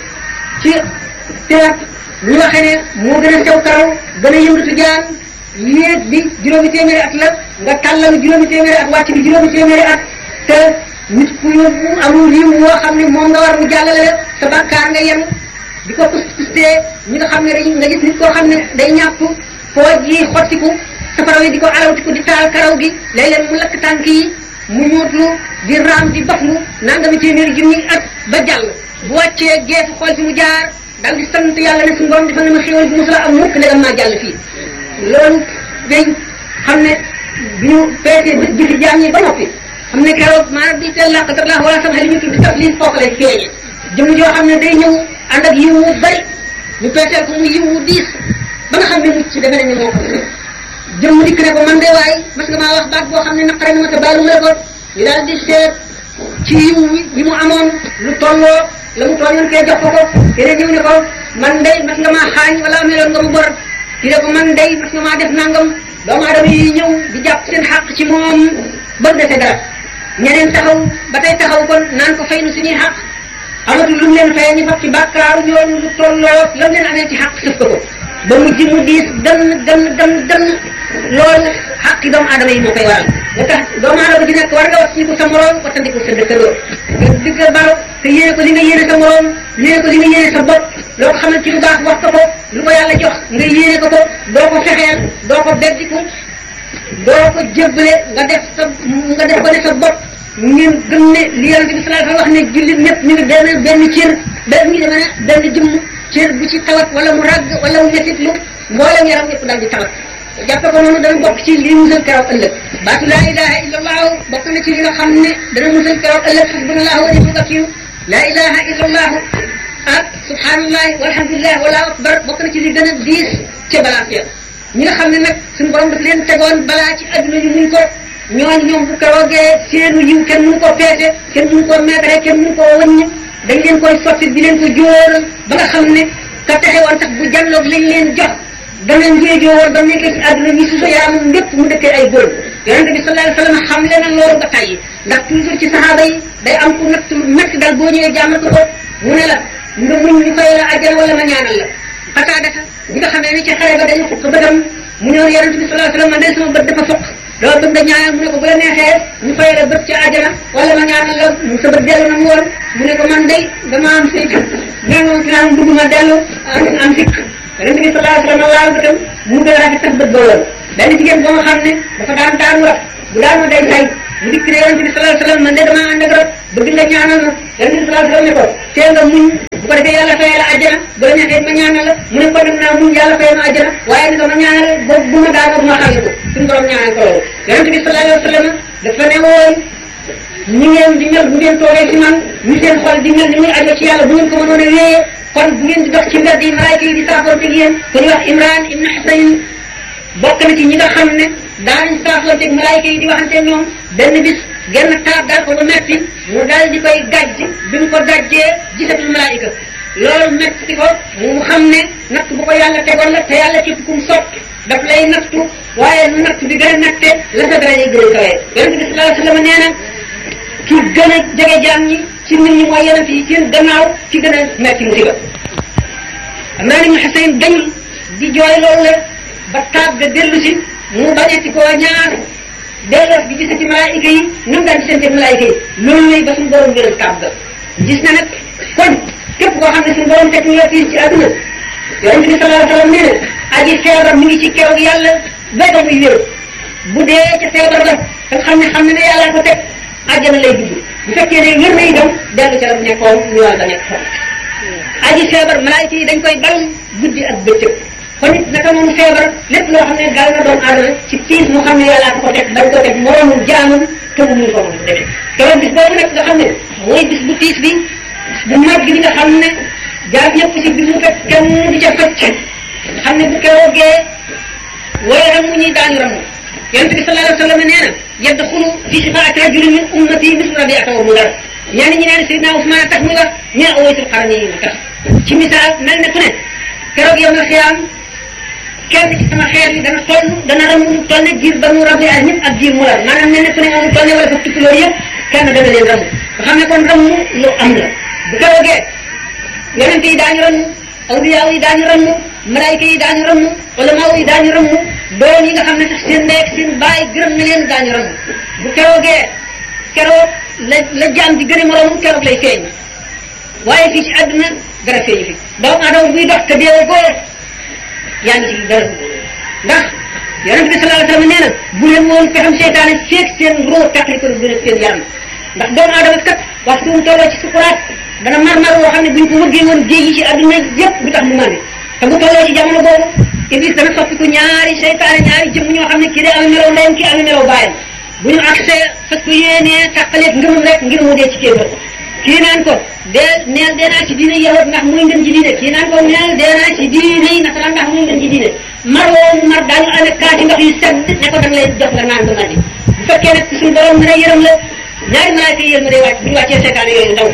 ci siraat ñu waxee ne moo gën a sew karaw gën a yëngatu jaan yéeg bi juróomi téeméeri at la nga tàllalu juróomi téeméeri at wàcc bi juróomi téeméeri at te nit ku yóbbu amul yiw woo xam ne moom nga war mu jàllale la sa bàkkaar nga yem di ko pus pustee ñi nga xam ne dañuy nga gis nit koo xam ne day ñàpp pooj yi xottiku safara wi di ko alawtiku di taal karaw gi léeg-léeg mu lakk tànk yi mu ñuutlu di raam di baflu nangami téeméeri junni at ba jàll bu wàccee geesu xool fi mu jaar dal di sant yàlla ne suñu borom defal na ma xéwal bi mosula am mukk ndegam maa jàll fii loolu day xam ne bi ñu peesee bés bi fi jaam ñi ba noppi xam ne keroog maanaam bi teel laqatar la wala sama li ñu tudd taf lii foofu lay feeñe jëm joo xam ne day ñëw ànd ak yiw wu bari ñu peeseel ko mu yiw wu diis ba nga xam ne mucc defe nañu moo ko jëm dikk ne ko man de waay mas nga maa wax baat boo xam ne naqare na ma te baalu ma la ko ñu daal di seet ci yiw yi mu amoon lu tolloo la mu tooñoon kee jox ko ko keneen ñëw ne ko man day mas nga maa xaañ wala ameloon nga mu bor ki ne ko man day mas nga maa def nangam doomu aadama yi ñëw di jàpp seen xàq ci moom ba dese dara ñeneen taxaw ba tey taxaw kon naan ko fay nu suñuy xàq amatul lu mu leen fayee ñu fab ci bàkkaaru yoon lu tolloo lam leen amee ci xàq sëf ko ko ba mujj mu diis gan gan gan gan loolu xàqi doomu aadama yi moo koy waral nga tax doomu aadama ji nekk war nga wax ko sa moroom wattandiku sa dëkkandoo nga digg baro te yéene ko li nga yéene sa moroom yéene ko li nga yéene sa bopp loo ko xamal ci lu baax wax ko ko lu ko yàlla jox nga yéene ko ko doo ko fexeel doo ko beddiku doo ko jébbale nga def sa nga def ko ne sa bopp ngeen gëm ne li yonente bi sallallahu alayhi wa sallam wax ne jullit ñëpp ñu ngi benn benn cër benn ngi demee ne benn jëmm cër bu ci tawat wala mu ràgg wala mu metit lu mboolem yaram yëpp daal di tawat jàppe ko noonu dana bokk ci li musal keroog ëllëg baatu laa ilaha illa allahu bokk na ci li nga xam ne dana musal keroog ëllëg xasbunallahu wa ni'mal wakiil laa ilaha illa allahu ak subhanallahi walhamdulillah wala akbar bokk na ci li gën a diis ca balance ya ñi nga xam ne nag suñu borom daf leen tegoon balaa ci adduna ñu muñ ko ñooñu ñoom bu keroogee seenu yiw kenn mënu ko peese kenn mënu koo meetare kenn mënu koo wëññ dañ leen koy sotti di leen ko jóoral ba nga xam ne ka texe woon sax bu jàlloog lañ leen jox dana njéejoo woon ba nekkee ci àdduna ñi suso yaramam lépp mu dëkkee ay góor yonente bi sallallahu alayhi wa sallam xam le na loolu ba tàyyi ndax toujours ci saxaaba yi day am ku natt metti dal boo ñëwee jàmmal ko ko mu ne la nga muñ ñu fay la àjjana wala ma ñaanal la xataa dafa bi nga xamee ne ci xare ba dañu fukk bëtam mu ñëw yonente bi sallallahu alayhi wa sallam man day sama bët dafa fukk loolu bëgg nga ñaanal mu ne ko bu la neexee ñu fay la bët ci àjjana wala ma ñaanal la mu sa bët dellu na mu woon mu ne ko man day dama am sikk nee moom ci naan bëgg ma dellu am am sikk yonente bi sallallahu alayhi wa sallam laal bëtam mu gën a rafet sax bët ba woon benn jigéen boo nga xam ne dafa daan daanu rab bu daanu day say mu dikk ne yonente bi sallallahu alayhi wa sallam man de dama ànd ak rab bëgg nga ñaanal ma yonent bi sallallahu alayhi wasallam ne ko tee nga muñ bu ko defee yàlla fayee la àjjana bu la neexee ma ñaanal la mu ne ko dem naa muñ yàlla fayee ma àjjana waaye ni ko ma ñaanal ba bu ma daanoo bu ma xàlli ko suñu borom ñaanal ko loolu yonent bi sallallahu alayhi wasallam dafa ne woon ñi ngeen di mel bu ngeen toogee ci man ñu seen xol di mel ni muy ajo ci yàlla bu ngeen ko mënoon a wéyee kon bu ngeen di dox ci mbedd yi malaayka yi di saafoonte ak yéen ku ñuy wax Imran ibn Husayn bokk na ci ñi nga xam ne daanañ saafoonte ak malaayka yi di waxante ñoom benn bis genn taab daal ko ba metti mu daal di koy gàjj bi mu ko gàjjee gisatul malaayka loolu metti ko mu xam ne natt bu ko yàlla tegoon la te yàlla képp kum sopp daf lay nattu waaye nu natt bi gën a natte la sa dara gën a kawee yonente bi sallallahu alayhi wa sallam nee na ki gën a jege jaam ñi ci nit ñi mooy yonent yi seen gannaaw ci gën a metti musiba Imraan ibn Husayn dañul di jooy loolu la ba taab ga dellu si mu bañeti koo ñaar delloos bi gis ci malaayika yi nam daan gisante malaayika yi loolu lay ba suñu borom gëral taab ga gis na nag kon képp koo xam ne suñu borom teg nga fii ci àdduna yonent bi sallallahu alayhi wa sallam nee na aji feebar mi ngi ci keroog yàlla ba ba muy wér bu dee ca feebar la te xam ne xam ne ne yàlla ko teg àjjana lay dugg bu fekkee ne wér na itam dellu ca la mu nekkoon ñu wàll ba nekk fa aji feebar malaayika yi dañ koy bal guddi ak bëccëg kon it naka noonu feebar lépp loo xam ne gaal na doomu aadama ci tiis mu xam ne yàllaa ko ko teg bañ ko teg moroomul jaamam te mu mun ko mën defee keroog bis boobu nag nga xam ne mooy bis bu tiis bi bu mag bi nga xam ne jaam ñëpp ci bis mu fekk kenn di ca fecc xam ne bu keroogee way ramu ñuy daañu ramu yonente bi sallallahu alayhi wa sallam nee na yadxulu fi shifaati rajulin min ummati mislu rabiata wa mudar ñenn ñi neen Seydina Ousmane tax muy wax ñu ne awaytul xarani yi tax ci misaal mel ne ku ne keroog yow na xiyaam kenn ci sama xeer yi dana toll dana ram mu toll ne jiir ba mu rabi ak ñëpp ak jiir mu lar maanaam mel ne ku ne amu toll ne wala fa tukki loolu yëpp kenn dana leen ram nga xam ne kon ram lu am la bu keroogee yonente yi daañu ram awliyaa yi daañu ram malaayika yi daañu ram ulamaaw yi daañu ram doom yi nga xam ne sax seen ndey ak seen baay gërëm na leen daañu ram bu keroogee keroog la la jaam di gën a moroom keroog lay feeñ waaye fii ci àdduna dara feeñu fi doomu aadama buy dox te deewoo góor yaa ngi ci dara ndax yonent bi sallallahu alayhi wa sallam nee na bu leen woon pexam seytaane feeg seen roo tàqali ko gën a seen yaram ndax doomu aadama kat waxtu mu tolloo ci sukuraat dana mar-mar woo xam ne buñ ko wëggee woon géej yi ci àdduna yëpp du tax mu màndi te bu tolloo ci jamono boobu iblis dana soppiku ñaari seytaane ñaari jëmm ñoo xam ne kii day amee melaw ndeyam kii amee melaw baayam bu ñu accès fas ko yéenee tàqaleeg ngëmam rek ngir mu dee ci kéefër kii naan ko dee neel dee naa ci diine yahud ndax muy ngeen ci diine kii naan ko neel dee naa ci diine yi nasaraan ndax muy ngeen ci diine mar woowu mar daañu amee kaati ndox yu sedd ne ko danga lay jox nga naan ba mandi bu fekkee nag suñu borom mën a yërëm la ñaari malaaka yi yërëm day wàcc bu ñu wàccee seetaan yooyu ndaw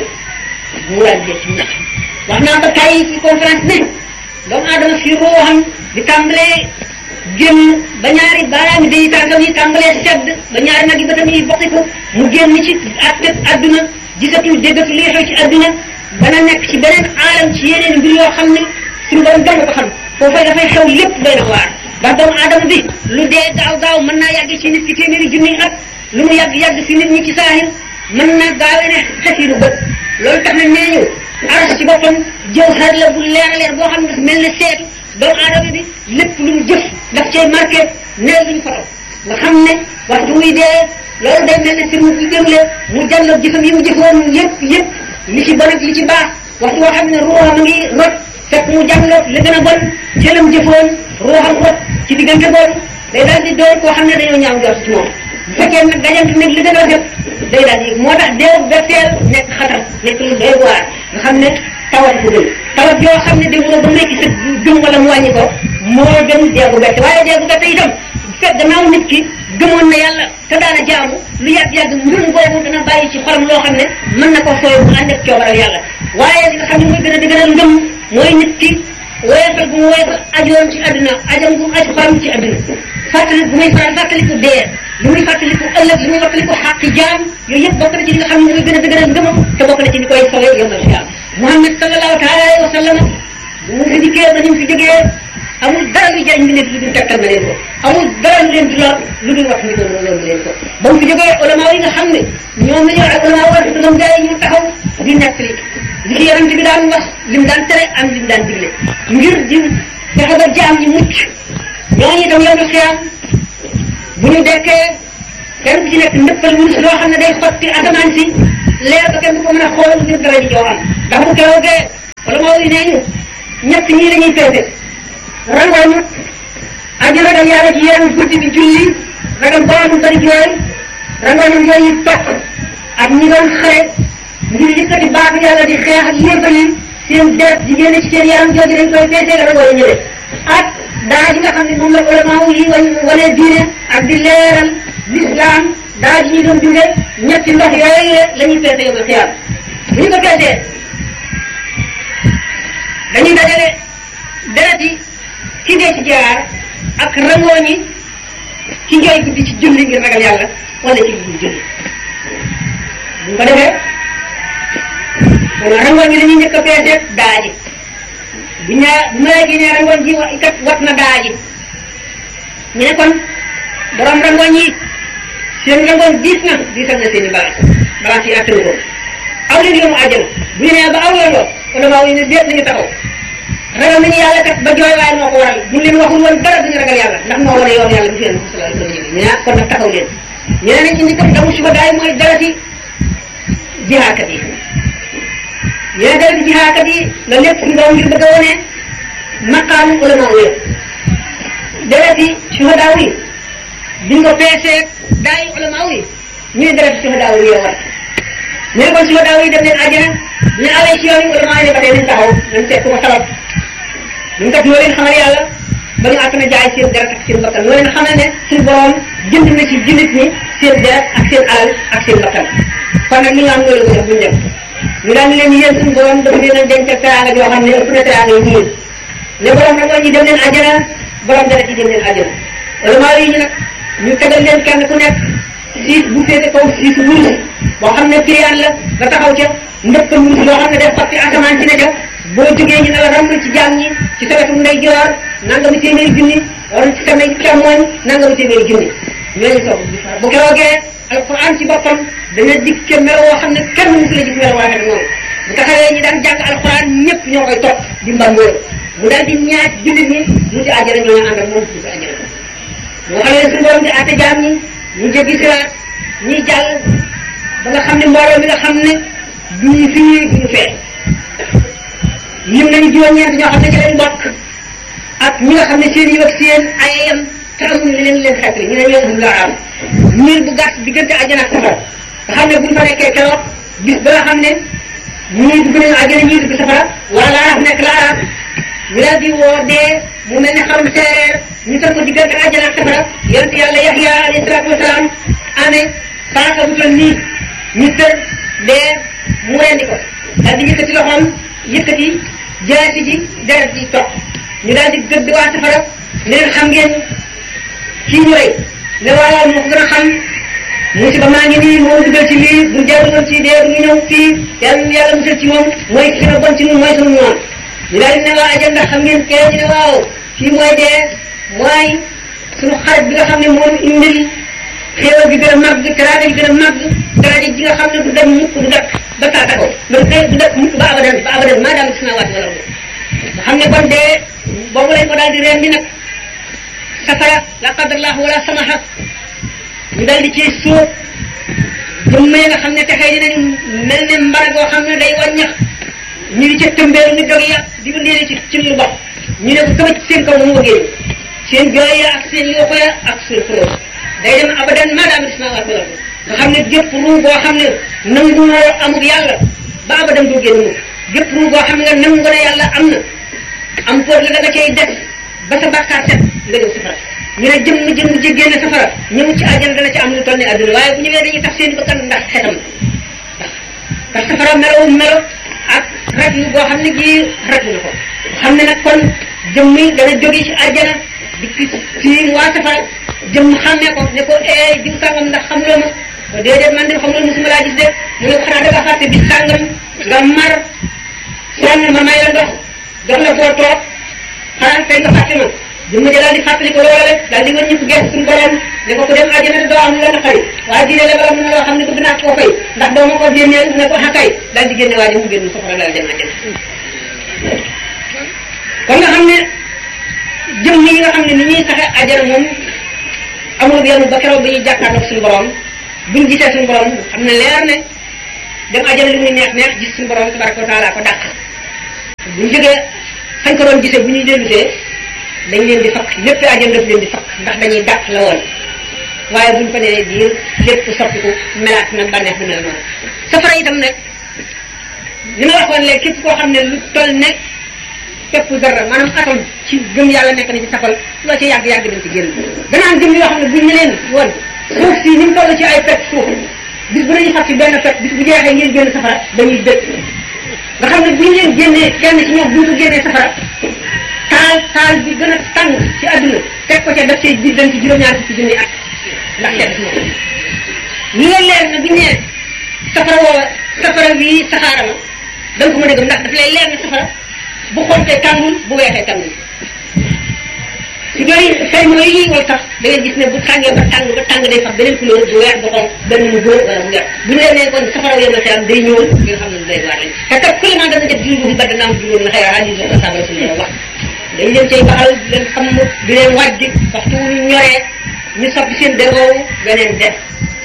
mu daal di ci ndax wax naa ba tey ci conférence ne doomu aadama fi ruuxam di tàmbalee génn ba ñaari baaraami day tànkam yi tàmbalee sedd ba ñaari nag yi bëtam yi bokkiku mu génn ci àttet adduna gisatul déggatul li xew ci adduna dana nekk ci beneen aalam ci yeneen mbir yoo xam ne suñu borom danga ko xam foofay dafay xew lépp doy na waar ndax doomu aadama bi lu dee gaaw gaaw mën naa yàgg ci nit ki téeméeri junniy at lu mu yàgg yàgg si nit ñi ci saahir mën na gaawee ne xesiru bët loolu tax na nee ñu aras ci boppam jëw xar la bu leer a leer boo xam ne daf mel ne seetu doomu aadama bi lépp lu mu jëf daf cay marqué neel luñ foto nga xam ne waxtu muy dee loolu day mel ne film bu dégle mu jàlloog jëfam yi mu jëfoon yëpp yëpp li ci bon ak li ci baax waxtu woo xam ne ruuxam a ngi rot fekk mu jàlloog li gën a bon ci lam jëfoon ruuxam rot ci diggante boobu day daal di doon koo xam ne dañoo ñaaw jot ci moom bu fekkee nag dajant nag li gën a rafet day daal di moo tax deewu betteel nekk xatar nekk lu doy waar nga xam ne tawat ko gën tawat yoo xam ne demuloo ba nekk sa gëm wala mu wàññi ko moo gën deegu bette waaye deegu bette itam fekk gannaaw nit ki gëmoon na yàlla te daana jaamu lu yàgg-yàgg ngëm boobu dana bàyyi ci xolam loo xam ne mën na ko sooy bu ànd ak coobaral yàlla waaye li nga xam ne mooy gën a dëgëral ngëm mooy nit ki woyofal bu mu woyofal ajoon ci àdduna ajam bu mu aj xolam ci àdduna fàttali bu muy faral fàttaliku dee li muy fàttaliku ëllëg li muy fàttaliku xàqi jaam yooyu yëpp bokk na ci li nga xam ne mooy gën a dëgëral ngëmam te bokk na ci li koy sowee yombal xiyaam Muhammad sallallahu taala alayhi wa sallam bu mu fi dikkee ba ñu fi jógee amul dara lu jëriñ bi nekk lu dul tegtal na leen ko amul dara lu leen di lor lu dul wax ni ko loolu leen ko ba mu fi jógee ulama yi nga xam ne ñoom la ñu ak ulama war dëgam gaa yi ñu taxaw di nekk li li ci yonent bi daan wax lim daan tere am lim daan digle ngir di fexe ba jaam ñi mucc ñooñu itam yow na xiyaam bu ñu dekkee kenn ku ci nekk ndëppal wurus loo xam ne day xotti asamaan si leer ba kenn du ko mën a xool ngir dara ji joo am ndax bu keroogee wala moo yi nee ñu ñett ñii dañuy peese rangoñu aji ragal yàlla ci yenn guddi bi julli ragal boromam bari jooy rangoñu yooyu topp ak ñi doon xare ngir yëkkati baatu yàlla di xeex ak yéefar yi seen deret di génne ci seen yaram jooju dañ koy peese nga rangoñu ñële ak daa ji nga xam ne moom la ulama yi wañ wane diine ak di leeral l'islam daa ji ñu doon dunde ñetti ndox yooyu la ñuy peese yow xiyaam bu ñu ko peesee dañuy dajale deret yi ci dee ci jaar ak rangooñ yi ci njooy guddi ci julli ngir ragal yàlla wala ci guddi julli bu ñu ko defee kon rangooñ yi dañuy njëkk a peese daa ji bu ñaa bu ma léegi ne rangoon ji wa kat wat na daa ji ñu ne kon borom rangoon yi seen rangoon diis na diisal na seen i balance balance yi attanu ko aw leen yoonu àjjana bu ñu nee ba aw yoon wa kon maa ne déet nañu taxaw ragal nañu yàlla kat ba jooy waaye moo ko waral bu leen waxul woon dara duñu ragal yàlla ndax moo wane yoon yàlla bu fi yéen sallallahu alayhi wa sallam ñu ne kon nag taxaw leen ñu ne nañ indi kat damu suba daay mooy darati jihaakat yi yéen dara di jihaakat yi la lépp suñu borom ngir bëgg a wone maqaamu ulama yi dereti suhadaaw yi biñ ko peesee daay ulama yi ñu ne dereti suhadaaw yi yow war ñu ne kon suhadaaw yi dem leen àjjana ñu awee ci yoon yi ulama yi ne ba tey nañ taxaw nañ seet ku ko sabab ñun kat ñoo leen xamal yàlla ba ñu àtt na jaay seen deret ak seen bakkan ñoo leen xamal ne suñu borom jënd na ci jullit ñi seen deret ak seen alal ak seen bakkan kon nag li nga am loolu ko def buñu dem ñu daan leen yéen suñu borom dafa leen a denc teraanga yoo xam ne ëpp na teraanga yi ñii ne borom nag ñi dem leen àjjana borom dara ci dem leen àjjana ulama yi ñu nag ñu tegal leen kenn ku nekk siis bu féete kaw siis wurus boo xam ne piriyaan la nga taxaw ca ndëpp wurus yoo xam ne day xotti asamaan ci ne ca boo jógee ñu ne la ramb ci jaam ñi ci sa wetu ndeyjoor nangami téeméeri junni wala ci sa ndey càmmooñ nangami téeméeri junni ñooñu soog bu keroogee alquran ci boppam dana dikke melo woo xam ne kenn mësu la gis melo waxee noonu bu taxawee ñi daan jàng alquran ñëpp ñoo koy topp di mbangoo mu daal di ñaaj jullit ñi ñu ci àjjana ñoo ñu ànd ak moom ñu ci àjjana moo xam ne suñu borom di àtte jaam ñi ñu jéggi siraat ñuy jàll ba nga xam ne mbooloo mi nga xam ne duñu fii duñu fee lim nañu juróom-ñeent ñoo xam ne ci lañ bokk ak ñi nga xam ne seen yi ak seen ayam te amuñu li leen leen xeetli ñu ne ñoo ëpp laa am miir bu gàtt diggante àjjana ak safara nga xam ne buñ fa nekkee keroog bis ba nga xam ne ñii dugg nañu àjjana ñii dugg safara wala laaraaf nekk laaraaf ñu daal di woo dee mu mel ne xarum seereer ñu tër ko diggante àjjana ak safara yonent yàlla Yaxya alayhi salaatu wasalaam amee paaka bu toll nii ñu tër dee mu rendi ko daal di yëkkati loxoom yëkkati jaasi ji deret ji topp ñu daal di gëdd waa safara ne leen xam ngeen kii ñu rey ne waaw moo ko gën a xam musiba maa ngi nii moo dugal ci lii bu jarul woon ci dee du ñu ñëw fii yàlla yàlla musal ci moom mooy ki gën a bon ci ñun mooy sunu noonu ñu daal di ne waa ajal ndax xam ngeen kee ñu ne waaw fii mooy dee mooy sunu xarit bi nga xam ne moom indil xéewal bi gën a màgg teraanga ji gën a màgg daraja ji nga xam ne du dem mukk du dakk ba saa taxaw loolu kay du dakk mukk ba abadan ba abadan maa daal sama waati wala nga xam ne kon dee boobu lañ ko daal di reen di nag safara la qadarallahu wala samaha ñu daal di ciy suuf jëmm yi nga xam ne texee dinañ mel ne mbara goo xam ne day wàññax ñu di ca tëmbeelu ni dog yàq di ko léegi ci ci lu bopp ñu ne ko tëbëj seen kaw mu wëggee seen jooy ya ak seen yooxo ya ak seen xulóo day dem abadan maadaama dis naa waat wala nga xam ne gépp ruu boo xam ne nangu woo amul yàlla ba abadan doo génn mukk gépp ruu boo xam ne nangu ne yàlla am na am poot la da nga cay des ba sa bàkkaar set nga jëm safara ñu ne jëmm jëmm ji génne safara ñëw ci àjjana dana ci am lu toll ne adduna waaye bu ñëwee dañuy tax seen i bakkan ndax xetam ndax ndax safara melo melo ak raglu boo xam ne gii raglu na ko xam ne nag kon jëmm yi dana jóge ci àjjana di fi fii waa safara jëmm xàmmee ko ne ko eh diw sàngam ndax xamuloo ma ko déedéet man de xamuloo musuma laa gis de mu ne ko xanaa dafa fàtte bis sàngam nga mar sonn ma may la ndox jox la foo toog xanaa tey nga fàtte ma jëmm ja daal di fàttali ko loola rek daal di wëññi ko gerte suñu borom ne ko ku dem àjjana doo am lu la naqari waaye diine la borom na loo xam ne bëgg naa koo fay ndax doo ma ko génneel ne ko xakay daal di génne waa ji mu génn safara daal dem àjjana kon nga xam ne jëmm yi nga xam ne ni ñuy saxe àjjana moom amul yenn ba keroog bi ñuy jàkkaarloog suñu borom buñ gisee suñu borom xam ne leer ne dem ajana li muy neex neex gis suñu borom tabaraka wa taala ko dàq bu ñu jógee fañ ko doon gisee bu ñuy dellusee dañ leen di fakk lépp ajana daf leen di fakk ndax dañuy dàq la woon waaye buñ ko nee biir lépp soppiku melaat na bànneex bu mel noonu safara itam nag li ma waxoon léegi képp koo xam ne lu toll ne képp dara maanaam atom ci gëm yàlla nekk na ci safal loo ci yàgg yàgg dañ ci génn dana am gëm yoo xam ne buñ ne leen woon suuf si ni mu toll ci ay pet suuf bis bu nañu fab ci benn pet bis bu jeexee ngeen génn safara dañuy dëkk nga xam ne buñ leen génnee kenn ci ñoom buñ ko génnee safara taal taal bi gën a tàng ci àdduna teg ko ca def ci biir dañ ci juróom-ñaar fukki junni at ndax sedd si moom li leen leer na buñ nee safara woowa safara bii saxaara la da nga ko mën a gëm ndax daf lay leer na safara bu xontee tàngul bu weexee tàngul su ñooy xëy mooy yi wal tax da ngay gis ne bu tàngee ba tàng ba tàng day fax beneen couleur bu weex bu xonq benn mu góor wala mu weex bu ñu leen nee kon safara yéen a xiyam day ñëwal nga xam ne day waar lañ te kat ku lement dana jëf juróom bu badda naam juróom na xëy rajo ko sabara suñu wax dañ leen cay baxal di leen xam di leen wàjj waxtu wu ñu ñoree ñu soppi seen deroowu beneen def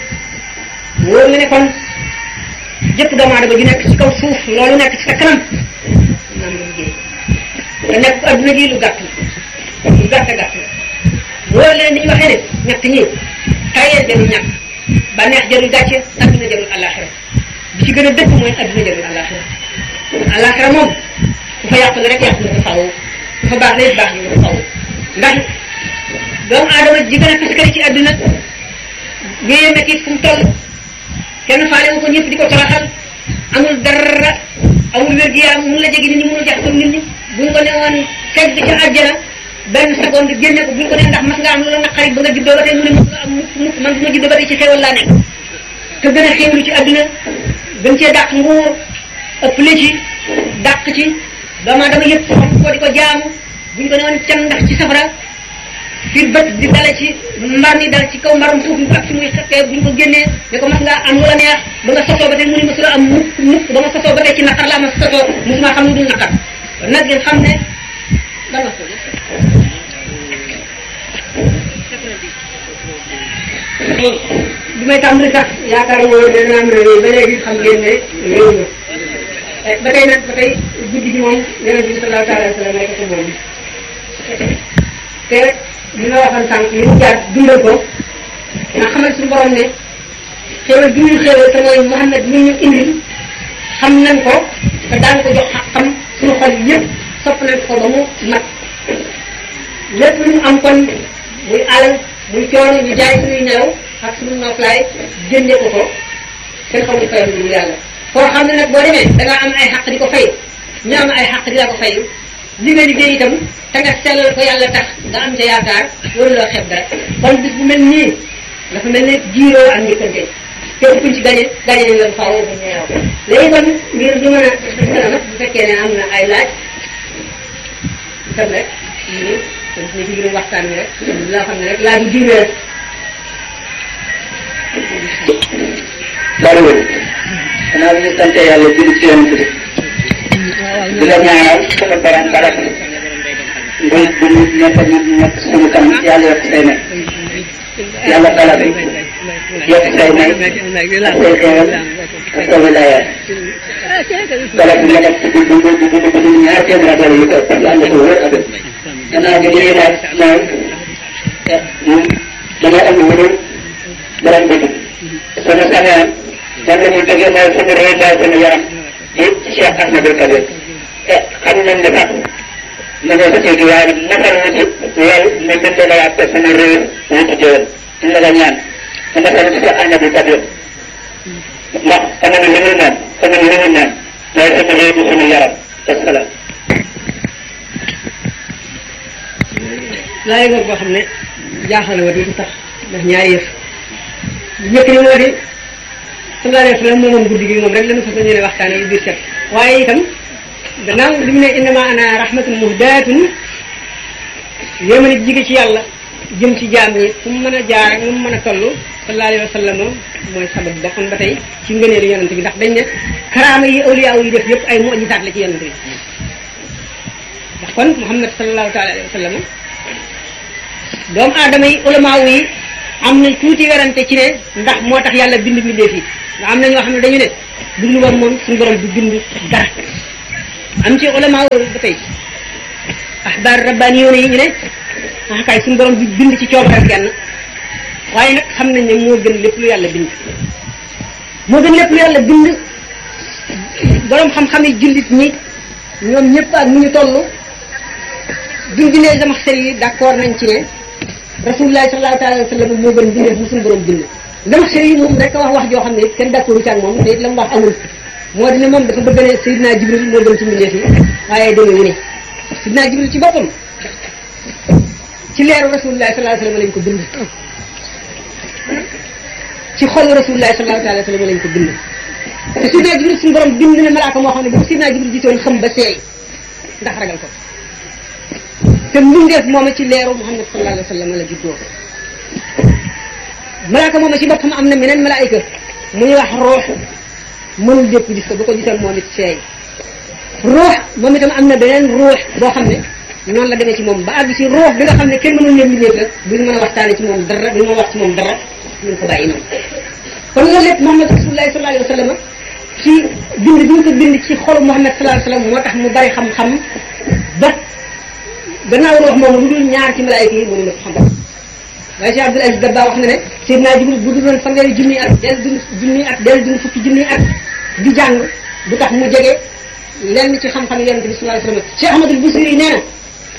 wóor nga ne kon jëpp doomu aadama gi nekk ci kaw suuf loolu nekk ci sa kanam naan nga liggéey te nekk adduna gi lu gàtt la lu gàtt gàtt la wóor leen ni ñu waxee ne ñett ñi tayee jarul ñàkk bànneex jarul gàcce adduna jarul àllaaxira bi ci gën a dëkk mooy adduna jarul àllaaxira àllaaxira moom ku fa yàqu la rek yàqu nga ko faw ku fa baax la baax nga ko faw ndax doomu aadama ji gën a taskari ci adduna wéyee métti fu mu toll kenn faale wu ko ñëpp di ko toroxal amul dara amul wér-gu-yaram mun la jege nit ñi mënul jaxasoo nit ñi buñ ko ne woon teg ca àjjana benn seconde génne ko buñ ko ne ndax mas nga am lu la naqari ba nga juddoo ba tey mu ne mas nga am mukk mukk man bu ma juddoo ba tey ci xéewal laa nekk te gën a xéewlu ci àdduna gën cee dàq nguur ëpp la ci dàq ci doomu aadama yëpp xam ko di ko jaamu buñ ko ne woon can ndax ci safara fi bët di dale ci mbar mi dal ci kaw mbarum suuf mi ak fi muy xeppee buñ ko génnee ne ko mas ngaa am lu la neex ba nga sosoo ba tey mu ne masula am mukk mukk ba ma sosoo ba tey ci naqar laa ma sosoo musuma xam lu dul naqar kon nag ngeen xam ne lan la ko bi may tàmbali sax yaakaar moo ne dana am réew ba léegi xam ngeen ne réew na ba tey nag ba tey guddi gi moom yonent bi sallallahu taala wa sallam nekk ko moom te li ma waxoon sànq li mu jaar dundal ko nga xamal suñu borom ne xéewal bi ñu xéewal te mooy Muhammad mi ñu indil xam nañ ko te daan ko jox xam suñu xol yëpp sopp nañ ko ba mu mat lépp lu ñu am kon muy alal muy coono ñu jaay suñuy nelaw ak suñu noflaay jënde ko ko kenn xamul fayam lu yàlla koo xam ne nag boo demee da nga am ay xaq di ko fay ñu am ay xaq di la ko fay li nga liggéey itam te nga sellal ko yàlla tax nga am ca yaakaar waruloo xeeb dara kon bis bu mel nii dafa mel ne jiiroo ak njëkkante képp kuñ ci gañe gañe nañ la faaw ba ñeew léegi kon ngir ñu mën a kanam bu fekkee ne am na ay laaj itam rek ñu kon ñu ci biir waxtaan wi rek loo xam ne rek laaj yu diine rek bariwul xanaa bi ñu sant yàlla julli ci yonent bi di la ñaanal sama borom barab nguy bu ñu nekk ñu nekk suñu kanam yàlla yokk say may yàlla bala bi yokk say may ak say xéewal ak sa wilayaat bala bi nga def ci dund dund dund dund ñaar téeméer ak yu ko yàlla ko wër ak gannaaw bi li ñuy laaj mooy moom dangay am lu borom bi suñu sañoon moom la ñuy tegee mooy suñu réew daal suñu yaram yëpp ci Cheikh Ahmadou Kabir te xam nañ ne sax ma ne ko ci waaye nag masal na ci lool ne mën na la yàq suñu réew wu ci jëwal ñu la ñaan te masal ci Cheikh Ahmadou Kabir ndax xam nga li muy naan xam nga li muy naan mooy suñu réew di suñu yaram wasalaam laay nga boo xam ne jaaxal na wa di sax ndax ñaari yëf njëkk ni moo di sallallahu alayhi wa sallam moomoom guddi gi moom rek lañu fas yéene waxtaane yu biir set waaye itam gannaaw li mu ne innama ana rahmatun muhdaatun yéema nit jige ci yàlla jëm ci jaam ñi fu mu mën a jaar ak nu mu mën a toll sallallahu alayhi wa sallam mooy sabab ba kon ba tey ci ngëneelu yonent bi ndax dañ ne karaama yi awliya yi def yëpp ay mujisaat la ci yonent bi ndax kon Muhammad sallallahu taala alayhi wa sallam doomu aadama yi ulamaaw yi am nañ tuuti werante ci ne ndax moo tax yàlla bind mbindeef yi nga am na ñoo xam ne dañu ne bu dul woon moom suñu borom du bind dara am ci ulama ba tey axbaar rabbaani yoone yi ñu ne ah kay suñu borom du bind ci coobare kenn waaye nag xam nañ ne moo gën lépp lu yàlla bind moo gën lépp lu yàlla bind borom xam-xam yi jullit ñi ñoom ñëpp ak nu ñu toll duñ bindee Zamaxshari yi d'accord nañ ci ne rasulullah sallallahu alayhi wa sallam moo gën bindee bu suñu borom bind Zamaxshari yi moom rek wax wax joo xam ne it kenn d'accord ci ak moom te it la mu wax amul moo di ne moom dafa bëgg ne Seydina Jibril moo gën ci mbindeef yi waaye demee wu ne Seydina Jibril ci boppam ci leeru rasulullah sallallahu alayhi wa sallam lañ ko bind ci xolu rasulullah sallallahu alayhi wa sallam lañ ko bind te Seydina Jibril suñu borom bind na malaaka moo xam ne bu ko Seydina Jibril gisoon xam ba seey ndax ragal ko te mbindeef mooma ci leeru Muhammad sallallahu alayhi wa sallam la juddoo malaaka mooma ci boppam am na meneen malaayika mu ñuy wax ruux mënul dépp gis ko bu ko gisoon moom it seey ruux moom itam am na beneen ruux boo xam ne noonu la demee ci moom ba àgg ci ruux bi nga xam ne kenn mënul leen mbindeef la duñu mën a waxtaane ci moom dara duñu mën a wax ci moom dara ñu ko bàyyi noonu kon loolu lépp Muhammad rasulullah sallallahu alayhi wa sallam ci bind bi ñu ko bind ci xolu Muhammad sallallahu alayhi wa sallam moo tax mu bari xam-xam ba gannaaw ruux moom lu dul ñaar ci malaayika yi mënu la ko xam waaye Cheikh Abdul Aziz Dabba wax na ne Seydina Jibril bu dul woon fanweeri junni at del dund junni at del dund fukki junni at di jàng du tax mu jege lenn ci xam-xam yonente bi sallallahu alayhi wa sallam Cheikh Ahmadul Busiri nee na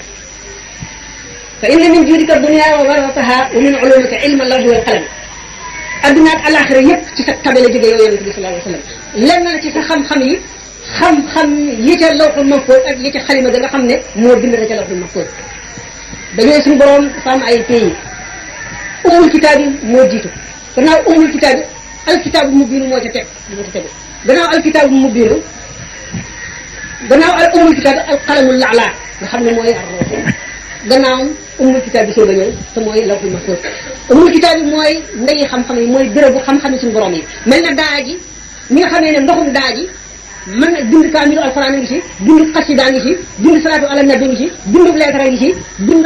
fa inna min juudika dunya wa barakataha wa min ulumika ilma lawhi wal qalam adduna ak alaxira yëpp ci sa tabe la jóge yow yonente bi sallallahu alayhi wa sallam lenn la ci sa xam-xam yi xam-xam yi ca lawxul mahfuz ak yi ca xalima ga nga xam ne moo bind na ca lawxul mahfuz dañoo suñu borom dafa am ay pays umul kitaab yi moo jiitu gannaaw umul kitaab yi alkitaabu mubiinu moo ca teg moo ca tegu gannaaw alkitaabu mubiinu gannaaw al umul kitaab yi alqalamul laalaa nga xam ne mooy arroo gannaaw umul kitaab bi soog a ñëw te mooy lawxul mahfuz umul kitaab yi mooy ndeyi xam-xam yi mooy bérébu xam-xam yi suñu borom yi mel na daa ji ñi nga xamee ne ndoxum daa ji mën na bind kaamilu alxuraan a ngi ci bind xasida ngi ci bind salaatu ala nabi ngi ci bind leetara ngi ci bind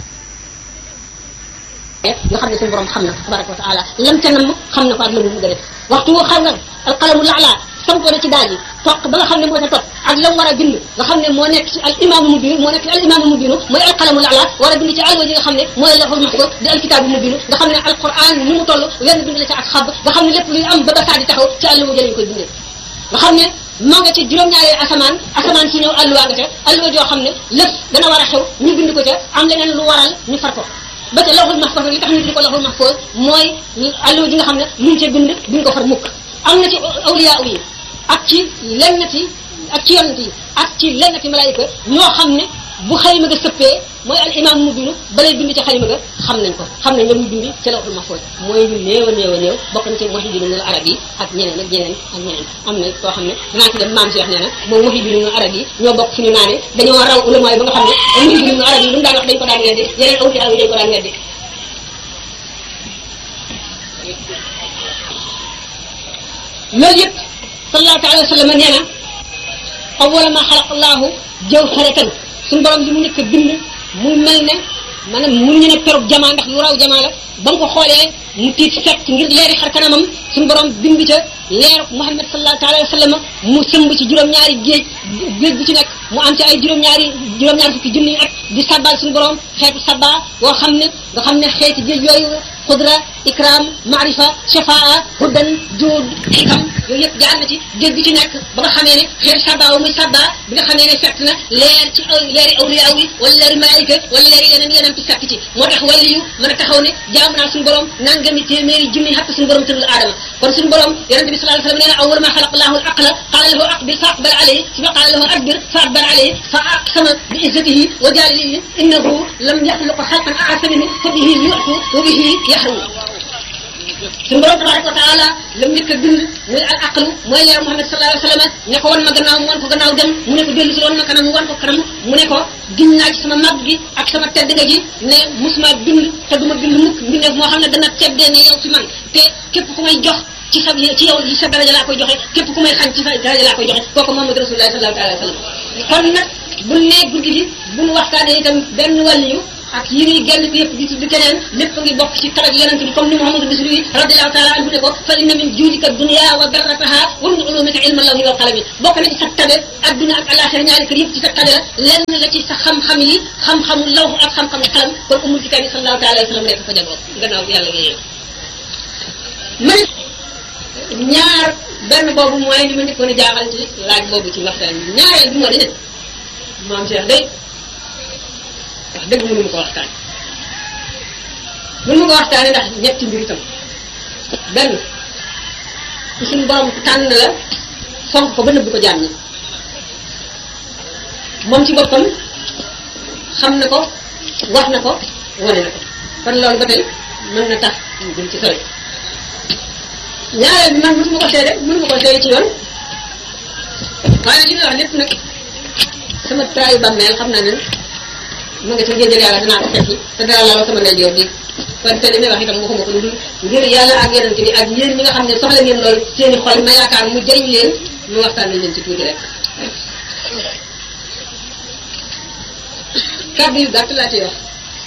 yoo xam ne suñu borom xam na ko tabaraka wa taala lam ca nam xam na ko ak la mu bëgg a def waxtu woo xam nga alqalamu laala sampo na ci daal yi toq ba nga xam ne moo ca topp ak la mu war a bind nga xam ne moo nekk ci al imaamu mubinu moo nekk ci al imaamu mubinu mooy alqalamu laala war a bind ci alwa ji nga xam ne mooy laful mahfuz di alkitaabu mubinu nga xam ne alquran ni mu toll wenn bind la ca ak xab nga xam ne lépp luy am ba ba saa di taxaw ci àlluwa ji lañ koy bindee nga xam ne maa nga ci juróom-ñaari asamaan asamaan si ñëw alluwa nga ca alluwa joo xam ne lépp dana war a xew ñu bind ko ca am leneen lu waral ñu far ko ba ca lawhul mahfuz li tax ñu di ko lawhul mahfuz mooy alluwa ji nga xam ne luñ ca bind duñ ko far mukk am na ci awliya yi ak ci lennati ak ci yonent yi ak ci lennati malaayika ñoo xam ne bu xalima ga sëppee mooy al imam mu bindu balay bind ca xalima ga xam nañ ko xam nañ la muy bindi ca lawhul mahfuz mooy ñu néew a néew a néew bokk na ci muhyiddinul arab yi ak ñeneen ak ñeneen ak ñeneen am na koo xam ne dinaa ci dem maam si wax nee na moom muhyiddinul arab yi ñoo bokk fi ñu naane dañoo raw ulama yi ba nga xam ne muhyiddinul arab yi lu mu daan wax dañ ko daan weddi yeneen awliya yi dañ ko daan weddi loolu yëpp sallallahu taala wa sallam nee na awwala ma xalaq allahu jawharatan suñu borom li mu nekk bind mu mel ne maanaam mënuñu ne perub jamaa ndax lu raw jamaa la ba nga ko xoolee mu tiit fekk ngir leeri xar kanamam suñu borom bind ca leeru Muhammad sallallahu taala wa sallam mu sëmb ci juróom-ñaari géej géej bu ci nekk mu am ci ay juróom-ñaari juróom-ñaari fukki junni at di sabbal suñu borom xeetu sabba boo xam ne nga xam ne xeeti géej yooyu xudra ikram maarifa shafaa hudan juud xikam yooyu yëpp jaar na ci géej gi ci nekk ba nga xamee ne xeetu sabba wa muy sabba bi nga xamee ne fekk na leer ci leeri awliya yi wala leeri malaayika wala leeri yeneen yeneen ci fekk ci moo tax wàlli yu mën a taxaw ne jaam naa suñu borom nangami téeméeri junni xatt suñu borom tëral aadama kon suñu borom yonente bi sallallahu alayhi wasallam nee na awwal ma xalaq allahu al aqla qala lahu aqbil fa aqbal alayhi suma qala lahu adbir fa adbar alayhi fa aqsama bi izzatihi wa jalilihi innahu lam yaxluq xalqan aasa minhu fa bihi yu'tu wa bihi yaxrumu suñu borom tabaraka wa taala lam njëkk a bind muy al aqlu mooy leer Muhammad sallallahu alayhi wa sallam ne ko wan ma gannaaw mu wan ko gannaaw dem mu ne ko dellu si wan ma kanam mu wan ko kanam mu ne ko giñ naa ci sama mag gi ak sama tedd nga ji ne musuma bind te duma bind mukk mbindeef moo xam ne dana teddee ne yow ci man te képp ku may jox ci sa ci yow ci sa daraja laa koy joxe képp ku may xañ ci sa daraja laa koy joxe kooku Muhammad rasulullah sallallahu alayhi wa sallam kon nag bu ne guddi gi bu nu waxtaanee itam benn wàlliyu ak yi muy genn bi yëpp di tudd keneen lépp ngi bokk ci talag yonent bi comme ni Muhammadu Bisri radiallahu taala anhu ne ko fa inna min juudika dunya wa darrataha wa min ulumika ilma lawhi wal qalami bokk na ci sa tabe adduna ak alaxira ñaari kër yëpp ci sa tabe la lenn la ci sa xam-xam yi xam-xamu lawh ak xam-xamu xalam kon umul ci kabi sallallahu taala wa sallam nekk fa jagoo gannaaw yàlla yéen man ñaar benn boobu mooy li ma njëkkoon a jaaxal ci laaj boobu ci waxtaan bi ñaareel bi moo di ne maam Cheikh day wax dëgg mënu ma ko waxtaan mënu ma ko waxtaane ndax ñetti mbir itam benn ku suñu borom tànn la fonk ko ba nëbb ko jaam ñi moom ci boppam xam na ko wax na ko wane na ko kon loolu ba tey mën na tax ñu gën ci sori ñaareel bi man mënuma ko seede mënuma ko seede ci yoon waaye li may wax lépp nag sama traayu bàmmeel xam naa ne ma nga ca géejël yàlla danaa ko fekki te dara laaloo sama ndeyjoor bi kon te li may wax itam waxuma ko lu dul ngir yàlla ak yonente bi ak yéen ñi nga xam ne soxla ngeen loolu seeni xol ma yaakaar mu jëriñ leen mu waxtaan nañ leen ci tuuti rek kàddu yu gàtt laa ciy wax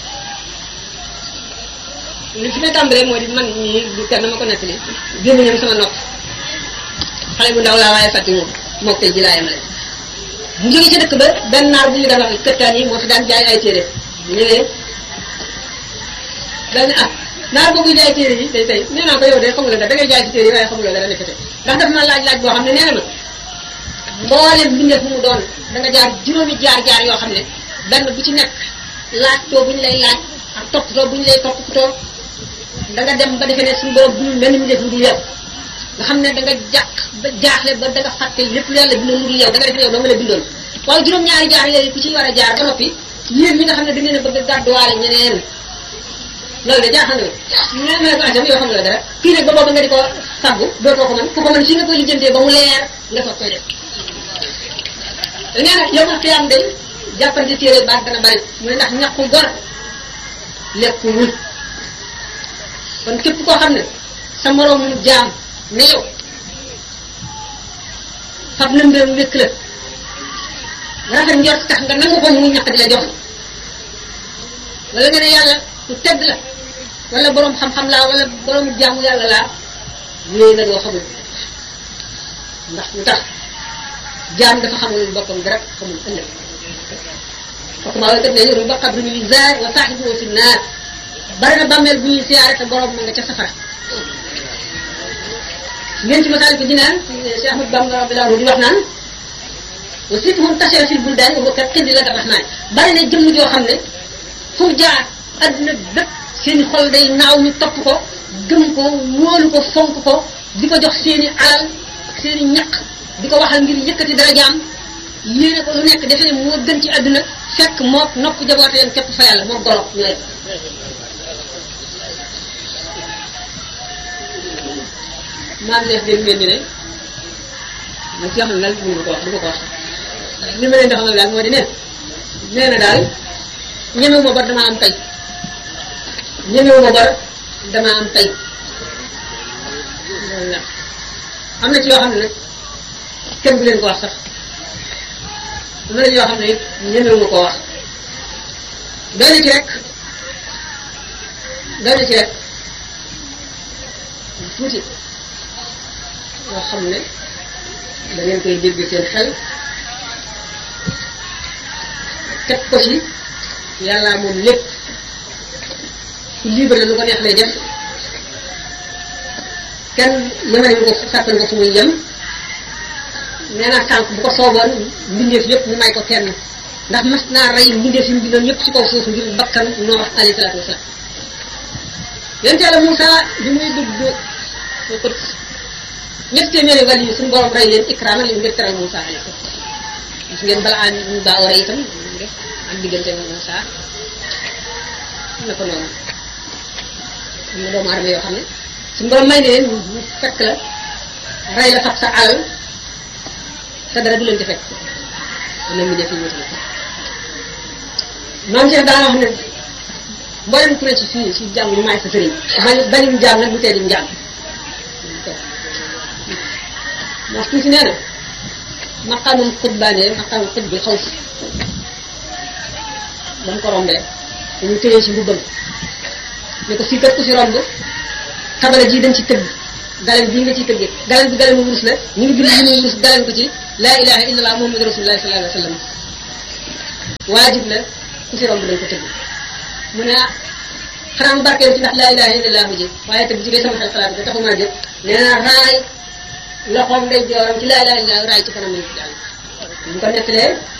li fi may tàmbalee moo di man ñii du kenn ma ko nettali génn ñoom sama nopp xale bu ndaw laa waaye fàtte moom mook tey ji laa yemale mu jógee ci dëkk ba benn naar bu ñu daan wax këttaan yi moo fi daan jaay ay téere bu ñëwee daal ne ah naar boobu jaay téere yi tey tey nee naa ko yow de xamuloo dara da ngay jaay ci téere yi waaye xamuloo dara nekkate ndax daf ma laaj laaj boo xam ne nee na ma mboolem mbindeef mu mu doon da nga jaar juróomi jaar-jaar yoo xam ne benn bu ci nekk laaj too bu ñu lay laaj ak toppatoo bu ñu lay toppatoo da nga dem ba defee ne suñu borom du mel ni mbindeef lu dul yow nga xam ne da nga jàq ba jaaxle ba da nga fàtte lépp lu yàlla bindoon lu dul yow da nga def ne yow doo nga la bindoon waaye juróom-ñaari jaar yooyu ku ci war a jaar ba noppi yéen ñi nga xam ne da ngeen a bëgg a gàdduwaale ñeneen loolu de jaaxal na ma ne ko ajam yoo xam nga dara kii nag ba boobu nga di ko faggu dootoo ko mën ku ko mën fii nga koy lijjantee ba mu leer nga soog koy def nee na yow ma xiyam day jàppante téere baat dana bari mu ne ndax ñàkku gor lekku wul kon képp koo xam ne sa moroom mu jaam ne yow fab na mbiram wékk la rafet njort tax nga nangu ko mu ñàkk di la jox wala nga ne yàlla ku tedd la wala borom xam-xam laa wala borom jaamu yàlla laa yooyu la doo xamul ndax lu tax jaam dafa xamul boppam dara xamul ëllëg kooku maa kat ne yoru ba xabru ñu zaar wa saaxibu fi naar bari na bàmmeel bu ñuy siyaare te borom ma nga ca safara ngeen ci masaal ko dinaan Cheikh Ahmad Bamba rabbilaahu di wax naan wa situhum tachara fil buldaan wa kat xindi la rahmaan bari na jëmm joo xam ne fu mu jaar adduna bépp seen xol day naaw ñu topp ko gëm ko wóolu ko fonk ko di ko jox seeni alal ak seeni ñaq di ko waxal ngir yëkkati darajaam yéene ko lu nekk defe ne moo gën ci adduna fekk mook nopp jaboote yam képp fa yàlla moo golo ñooy maam Cheikh dégg ngeen ñu ne man ci xam ne daal mënu ko wax du ma ko wax li ma leen di xamal daal moo di ne nee na daal ñemewu ma bor dama am tey ñemewu ma bor dama am tey loolu la am na ci yoo xam ne nag kenn du leen ko wax sax am na yoo xam ne it ñemewu ma koo wax doy na ci rek doy na ci rek tuuti yoo xam ne da ngeen koy dégg seen xel teg ko ci yàlla moom lépp ku libre la lu ko neex lay def kenn yemale ñu ko sàkkal ko fu muy yem nee naa sànq bu ko sooboon mbindeef yëpp mu may ko kenn ndax mas naa rey mbindeef yi mu bindoon yëpp ci kaw suuf ngir bakkan noo wax alayhi salaatu wasalaam yonent yàlla Moussa bi muy dugg ko ñetti téeméeri wàll yi suñu borom rey leen ikraama li ngir teral Moussa alayhi salaam gis ngeen balaa am ñu baa war a itam def ak diggante Moussa na ko noonu am na doomu aadama yoo xam ne suñu borom may ne leen ñu fekk la rey la fab sa alal te dara du leen di fekk am na mu def yi wuute na maam Cheikh daa wax ne mboolem ku ne ci fii ci jàng ñu maay sa sëriñ bañ bañum jaam nag bu tee dim jaam moo tuuti nee na maqaamum xutbaane maqaamum xut bi xaw si ba mu ko rombee dañu téye ci mbubbam ne ko fii kat ku fi romb tabala ji dañ ci tëgg galen bii nga ciy tëggee galen bi galen mu wurus la ñu ngi bind ñu wurus galen ko ci laa ilaha illallah muhammadu rasulullah sallallahu alayhi wa sallam waajib la ku fi romb dañ ko tëgg mu ne ah xanaa mu barkeel ci ndax laa ilaha illallah ji waaye tëgg ci day sama xel xalaat ko taxumaa jël nee na raay loxoom day jooram ci laa ilaha illallah raay ci kanam yi daal bu ko nettalee